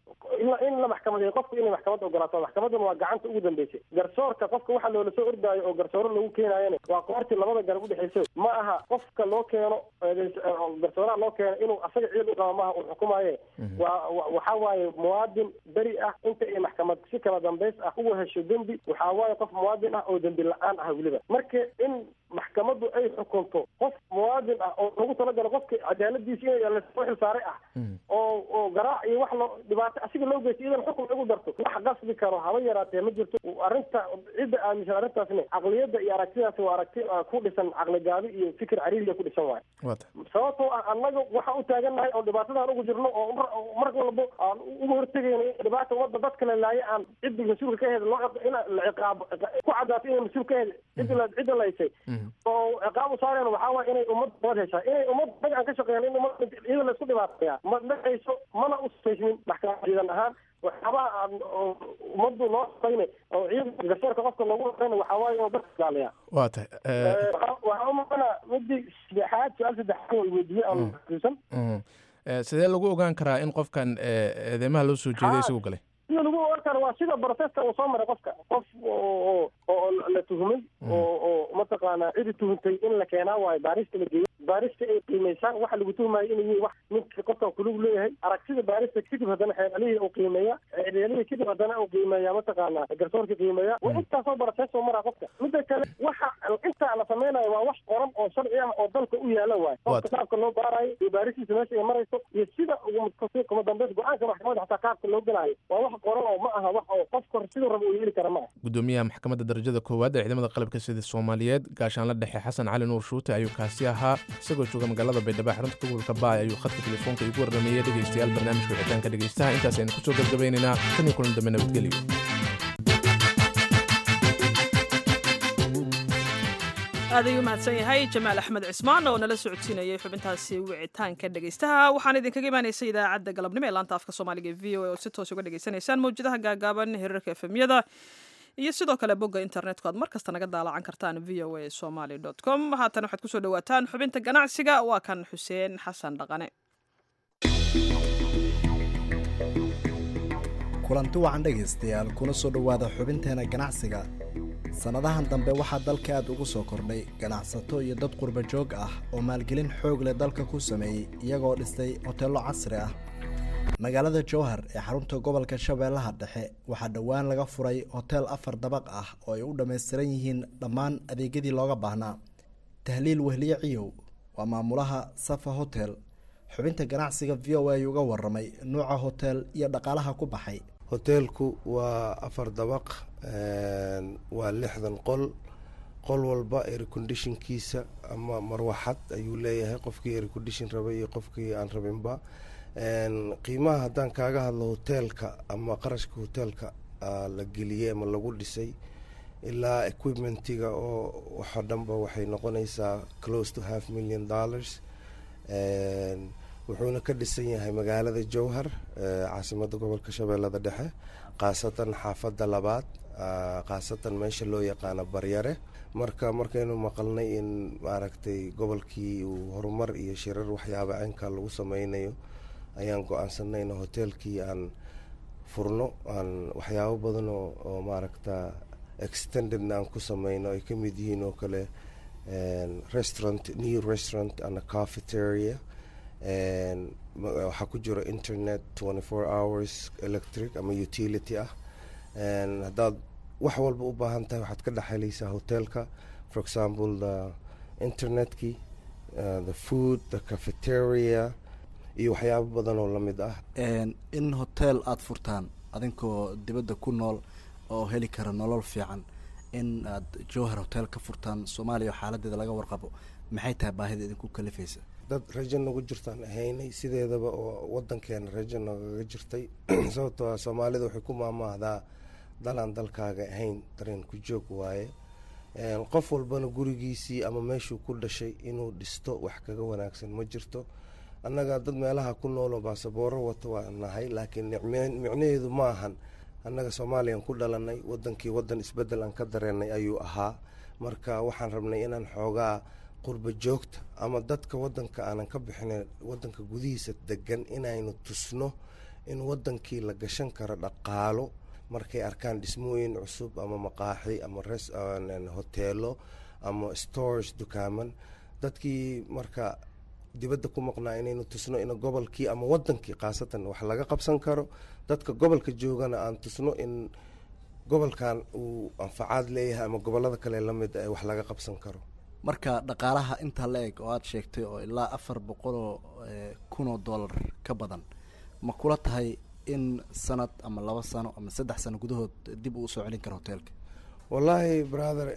in la maxkamadeeyo qofku inay maxkamadda ogolaato maxkamadduna waa gacanta ugu dambeysay garsoorka qofka waxa loola soo ordaayo oo garsooro lagu keenaayana waa qoortii labada garab udhexeysa ma aha qofka loo keeno garsooraha loo keeno inuu asaga ciid u qaba maaha uu xukumaaye waa waxa waaye muwaadin beri ah inta ay maxkamad si kala dambays ah uga hesho dembi waxaa waaye qof muwaadin ah oo dembi la-aan ah weliba marka in maxkamaddu ay xukunto qof muwaadin ah oo lagu talagalo qofka cadaaladiisa in lasoo xilsaaray ah oo oo garaac iyo wax loo dhibaato asiga loo geysto idan xukun lagu darto wax qasbi karo haba yaraatee ma jirto arrinta cidda aaminsan arrintaasna caqliyadda iyo aragtidaas waa aragti ku dhisan caqli gaabi iyo fikir cariiriya ku dhisan waayo sababtoo ah annaga waxaan u taagannahay oo dhibaatadan ugu jirno oo mar walbo aan uga hortegayno in dhibaata ummadda dadka la laayo aan cidda mas-uulka ka heda loo in la ciqaabo ku cadaato inay mas-uul ka heda cidda cidda laysay oo ciqaab u saareen waxaa waaya inay ummad nabad heshaa inay ummad naga aan ka shaqeyn in ummad iyada laysku dhibaataya ma dhacayso mana u saysmin maxkamad ciidan ahaan waxyaabaha aan ummaddu loo shaqayna oo ciidanka garsoorka qofka loogu shaqayna waxaa waaye inuu dadka ilaaliyaa waa tahay waxaa umaqana midii saddexaad su-aal saddexaad oo weydiiyey aan xusuusan sidee lagu ogaan karaa in qofkan eedeymaha loo soo jeeday isagu galay sida lagu ogaan karo waa sida broseska uu soo maray qofka qof oo oo la tuhmay oo oo mataqaanaa cidi tuhuntay in la keenaa waayo baarista la geeyo baarista ay qiimeysaan waxa lagu tuhmayo inay yihiin wax ninka qofkan kulug leeyahay aragtida baarista kadib haddana xeeralihii uu qiimeeya xeeralihii kadib haddana uu qiimeeya mataqaanaa garsoorka qiimeeya waa intaasoo baraseesoo maraa qofka mida kale waxa intaa la sameynayo waa wax qoran oo sharci ah oo dalka u yaala waayo qofka qaabka loo baarayo iyo baaristiisa meesha ay marayso iyo sida kuma dambeys go-aanka maxkamadda xataa qaabka loo galaayo waa wax qoran oo ma aha wax oo qofka siduu raba uu yeeli kara ma aha gudoomiyaha maxkamadda darajada koowaad ee ciidamada qalabka sida soomaaliyeed gaashaanla dhexe xasan cali nuur shuute ayuu kaasi ahaa isagoo jooga magaalada baydhabo xarunta gobolka baay ayuu khadka telefoonka igu warrameeyey dhegaystayaal barnaamijka wixitaanka dhegaystaha intaas aynu kusoo gabgabaynaynaa tan iyo kulan dambe nabadgelyo aad ayuu mahadsan yahay jamaal axmed cismaan oo nala socodsiinayay xubintaasi wicitaanka dhegaystaha waxaan idinkaga imaanaysay idaacadda galabnimo ee laanta afka soomaaliga e v o a oo si toos uga dhagaysanaysaan mawjadaha gaagaaban hirarka efemyada iyo sidoo kale bogga internetka aad mar kasta naga daalacan kartaan v o a somaly com haatan waxaad kusoo dhawaataan xubinta ganacsiga waa kan xuseen xasan dhaqane kulanti wacan dhegaystayaal kuna soo dhowaada xubinteena ganacsiga sannadahan dambe waxaa dalka aad ugu soo kordhay ganacsato iyo dad qurba joog ah oo maalgelin xoog leh dalka ku sameeyey iyagoo dhistay hoteello casri ah magaalada jowhar ee xarunta gobolka shabeellaha dhexe waxaa dhowaan laga furay hoteel afar dabaq ah oo ay u dhammaystiran yihiin dhammaan adeegyadii looga baahnaa tahliil wehliye ciyow waa maamulaha safa hotel xubinta ganacsiga v o a uga waramay nuuca hotel iyo dhaqaalaha ku baxay hoteelku waa afar dabaq waa lixdan qol qol walba airconditionkiisa ama marwaxad ayuu leeyahay qofkii aircondition rabay iyo qofkii aan rabinba qiimaha haddaan kaaga hadlo hoteelka ama qarashka hoteelka la geliyey ama lagu dhisay ilaa equipmentiga oo waxoo dhanba waxay noqonaysaa close to half million dollars wuxuuna ka dhisan yahay magaalada jowhar caasimada gobolka shabeellada dhexe khaasatan xaafadda labaad khaasatan meesha loo yaqaano baryare marka markaynu maqalnay in maaragtay gobolkii uu horumar iyo shirar waxyaaba cinka lagu sameynayo ayaan go-aansanay in hoteelkii aan furno aan waxyaabo badan oo maaragta extendedna aan ku sameyno ay ka mid yihiin oo kale restaurant new restaurant and a cafeteria waxaa ku jiro internet twenty four hours electric ama utility ah haddaad wax walba u baahan tahay waxaad ka dhexelaysaa hotelka for example the internetkii uh, the food the cafeteria iyo waxyaabo badan oo lamid ah in hotel aada furtaan adinkoo dibadda ku nool oo heli kara nolol fiican in aad jowhar hotel ka furtaan soomaaliya oo xaaladeeda laga warqabo maxay tahay baahida idinku kalifaysa dad rajo nagu jirtaan ahaynay sideedaba oo wadankeena rajo nagaga jirtay sababtoo ah soomaalida waxay ku maamaahdaa dalaan dalkaaga ahayn dareen ku joog waaye qof walbana gurigiisii ama meeshuu ku dhashay inuu dhisto wax kaga wanaagsan ma jirto annaga dad meelaha ku nooloo baasabooro wato waa nahay laakiin micnaheedu ma ahan annaga soomaaliyan ku dhalanay wadankii wadan isbedel aan ka dareenay ayuu ahaa marka waxaan rabnay inaan xoogaa qurba joogta ama dadka wadanka aanan ka bixina wadanka gudihiisa degan inaynu tusno in wadankii la gashan karo dhaqaalo markay arkaan dhismooyin cusub ama maqaaxi ama hoteelo ama stores dukaaman dadkii marka dibadda ku maqnaa inaynu tusno in gobolkii ama wadankii khaasatan wax laga qabsan karo dadka gobolka joogana aan tusno in gobolkan uu anfacaad leeyahay ama gobolada kale lamid wax laga qabsan karo marka dhaqaalaha intaa la eg oo aada sheegtay oo ilaa afar boqoloo kunoo dollar ka badan ma kula tahay in sanad ama laba sano ama saddex sano gudahood dib uu soo celin karo hoteelka wallaahi brother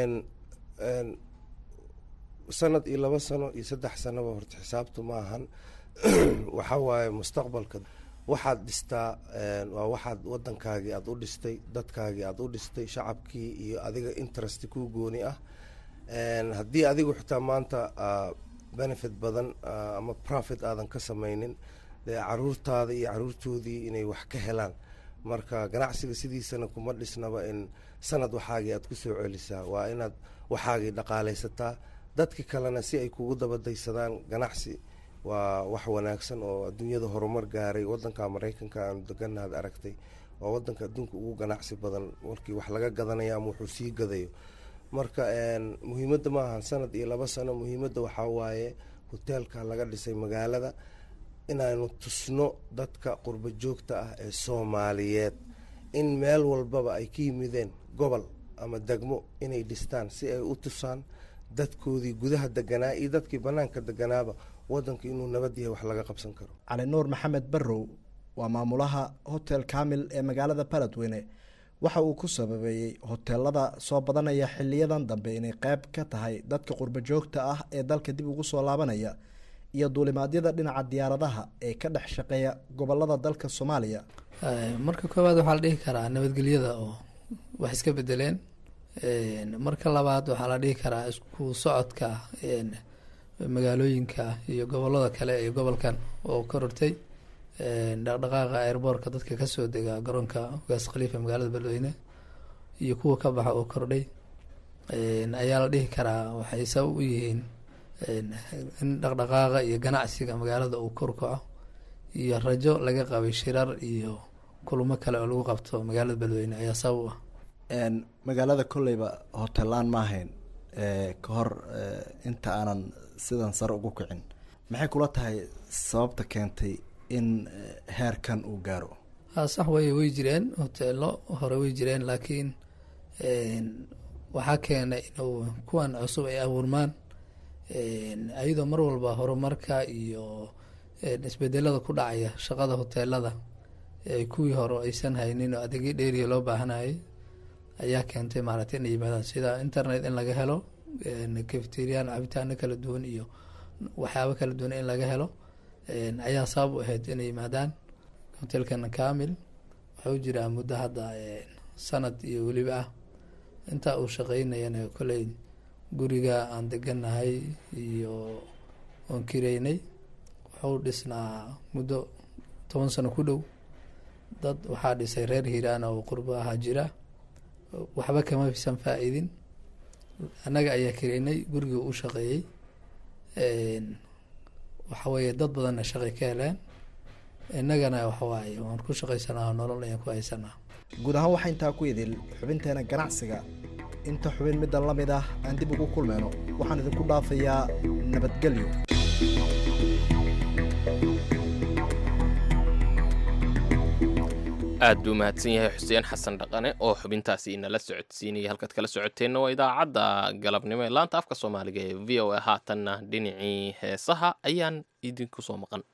sanad iyo laba sano iyo saddex sanoba horta xisaabtu ma ahan waxa waaye mustaqbalka waxaad dhistaa waa waxaad wadankaagii aada u dhistay dadkaagii aada u dhistay shacabkii iyo adiga interest kuu gooni ah haddii adigu xitaa maanta benefit badan ama profit aadan ka sameynin dee caruurtaada iyo caruurtoodii inay wax ka helaan marka ganacsiga sidiisana kuma dhisnaba in sanad waxaagii aad kusoo celisaa waa inaad waxaagii dhaqaaleysataa dadki kalena si ay kugu dabadaysadaan ganacsi waa wax wanaagsan oo adduunyada horumar gaaray wadanka maraykanka aanu deganaad aragtay waa wadanka adduunka ugu ganacsi badan markii wax laga gadanayo ama wuxuu sii gadayo marka muhiimadda maaha sanad iyo laba sano muhiimadda waxaa waaye hoteelka laga dhisay magaalada inaanu tusno dadka qurba joogta ah ee soomaaliyeed in meel walbaba ay ka yimideen gobol ama degmo inay dhistaan si ay u tusaan dadkoodii gudaha deganaa iyo dadkii banaanka deganaaba wadanka inuu nabad yahay wax laga qabsan karo cali nuur maxamed barrow waa maamulaha hotel kamil ee magaalada baladweyne waxa uu ku sababeeyey hoteelada soo badanaya xiliyadan dambe inay qeyb ka tahay dadka qurba joogta ah ee dalka dib ugu soo laabanaya iyo duulimaadyada dhinaca diyaaradaha ee ka dhex shaqeeya gobolada dalka soomaaliya marka koowaad waxaa la dhihi karaa nabadgelyada oo wax iska bedeleen marka labaad waxaa la dhihi karaa isku socodka magaalooyinka iyo gobolada kale ee gobolkan oo korortay dhaqdhaqaaqa airboortka dadka kasoo dega garoonka ugaas khaliifa magaalada beledweyne iyo kuwa ka baxa oo kordhay ayaa la dhihi karaa waxay sabab u yihiin in dhaqdhaqaaqa iyo ganacsiga magaalada uu korkaco iyo rajo laga qabay shirar iyo kulamo kale oo lagu qabto magaalada beledweyne ayaa sabab u ah magaalada kolleyba hotelaan ma ahayn ka hor inta aanan sidan sare ugu kicin maxay kula tahay sababta keentay in heerkan uu gaaro ha sax way way jireen hoteelo hore way jireen laakiin waxaa keenay inuu kuwan cusub ay abuurmaan ayadoo mar walba horumarka iyo isbedelada ku dhacaya shaqada hoteelada kuwii hore aysan haynin oo adeegyo dheeriya loo baahanayay ayaa keentay maaragtay inay yimaadaan sida internet in laga helo cafeterian cabitaano kala duwan iyo waxyaabo kala duwan in laga helo ayaa sabab u ahayd inay yimaadaan hotelkana kamil waxau jiraa muddo hadda sanad iyo weliba ah intaa uu shaqeynayana kolley guriga aan deganahay iyo oon kireynay wuxuu dhisnaa muddo toban sano ku dhow dad waxaa dhisay reer hiiraan oo qurbo ahaa jira waxba kama fisan faa-iidin annaga ayaa kireynay guriga u shaqeeyey waxa weeye dad badanna shaqay ka heleen innagana waxawaaye waan ku shaqaysanaa nolol ayaan ku haysanaa guud ahaan waxaa intaa ku idil xubinteena ganacsiga inta xubin middan la mid ah aan dib ugu kulmayno waxaan idinku dhaafayaa nabadgelyo aad buu mahadsan yahay xuseen xasan dhaqane oo xubintaasi inala socodsiinaya halkaad kala socoteenna waa idaacadda galabnimo ee laanta afka soomaaliga ee v o a haatanna dhinacii heesaha ayaan idinku soo maqan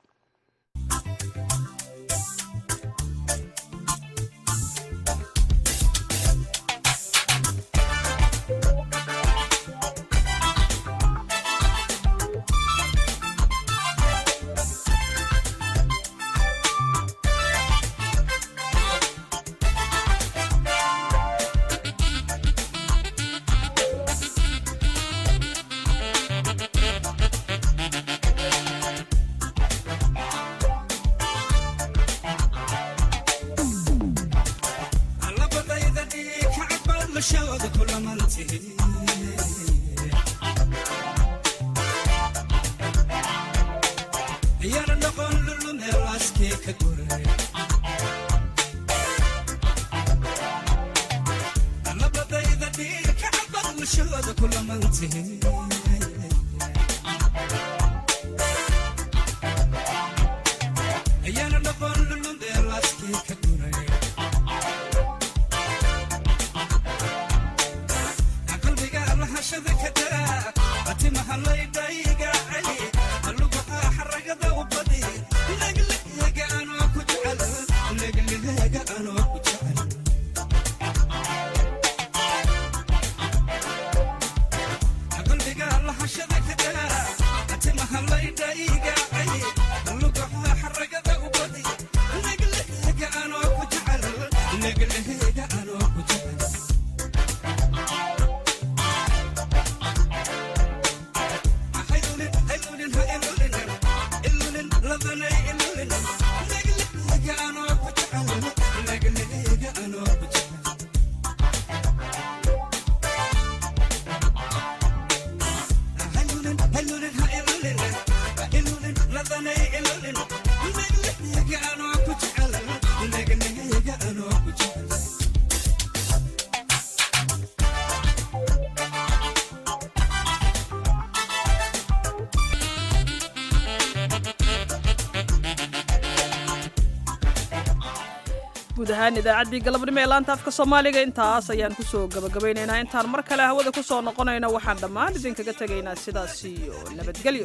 guud ahaan idaacaddii galabnimo ee laanta afka soomaaliga intaas ayaan kusoo gabagabaynaynaa intaan mar kale hawada ku soo noqonayno waxaan dhammaan idinkaga tegaynaa sidaas iyo nabadgelyo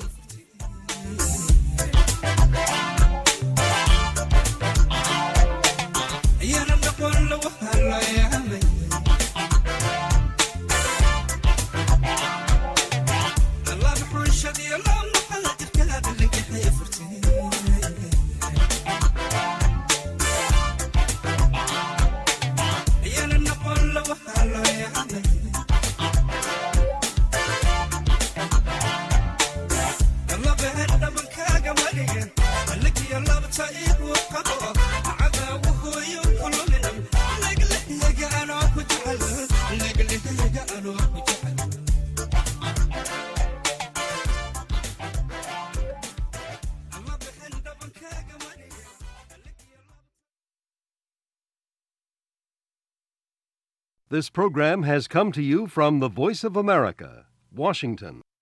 Hello, yeah. This program has come to you from the Voice of America, Washington.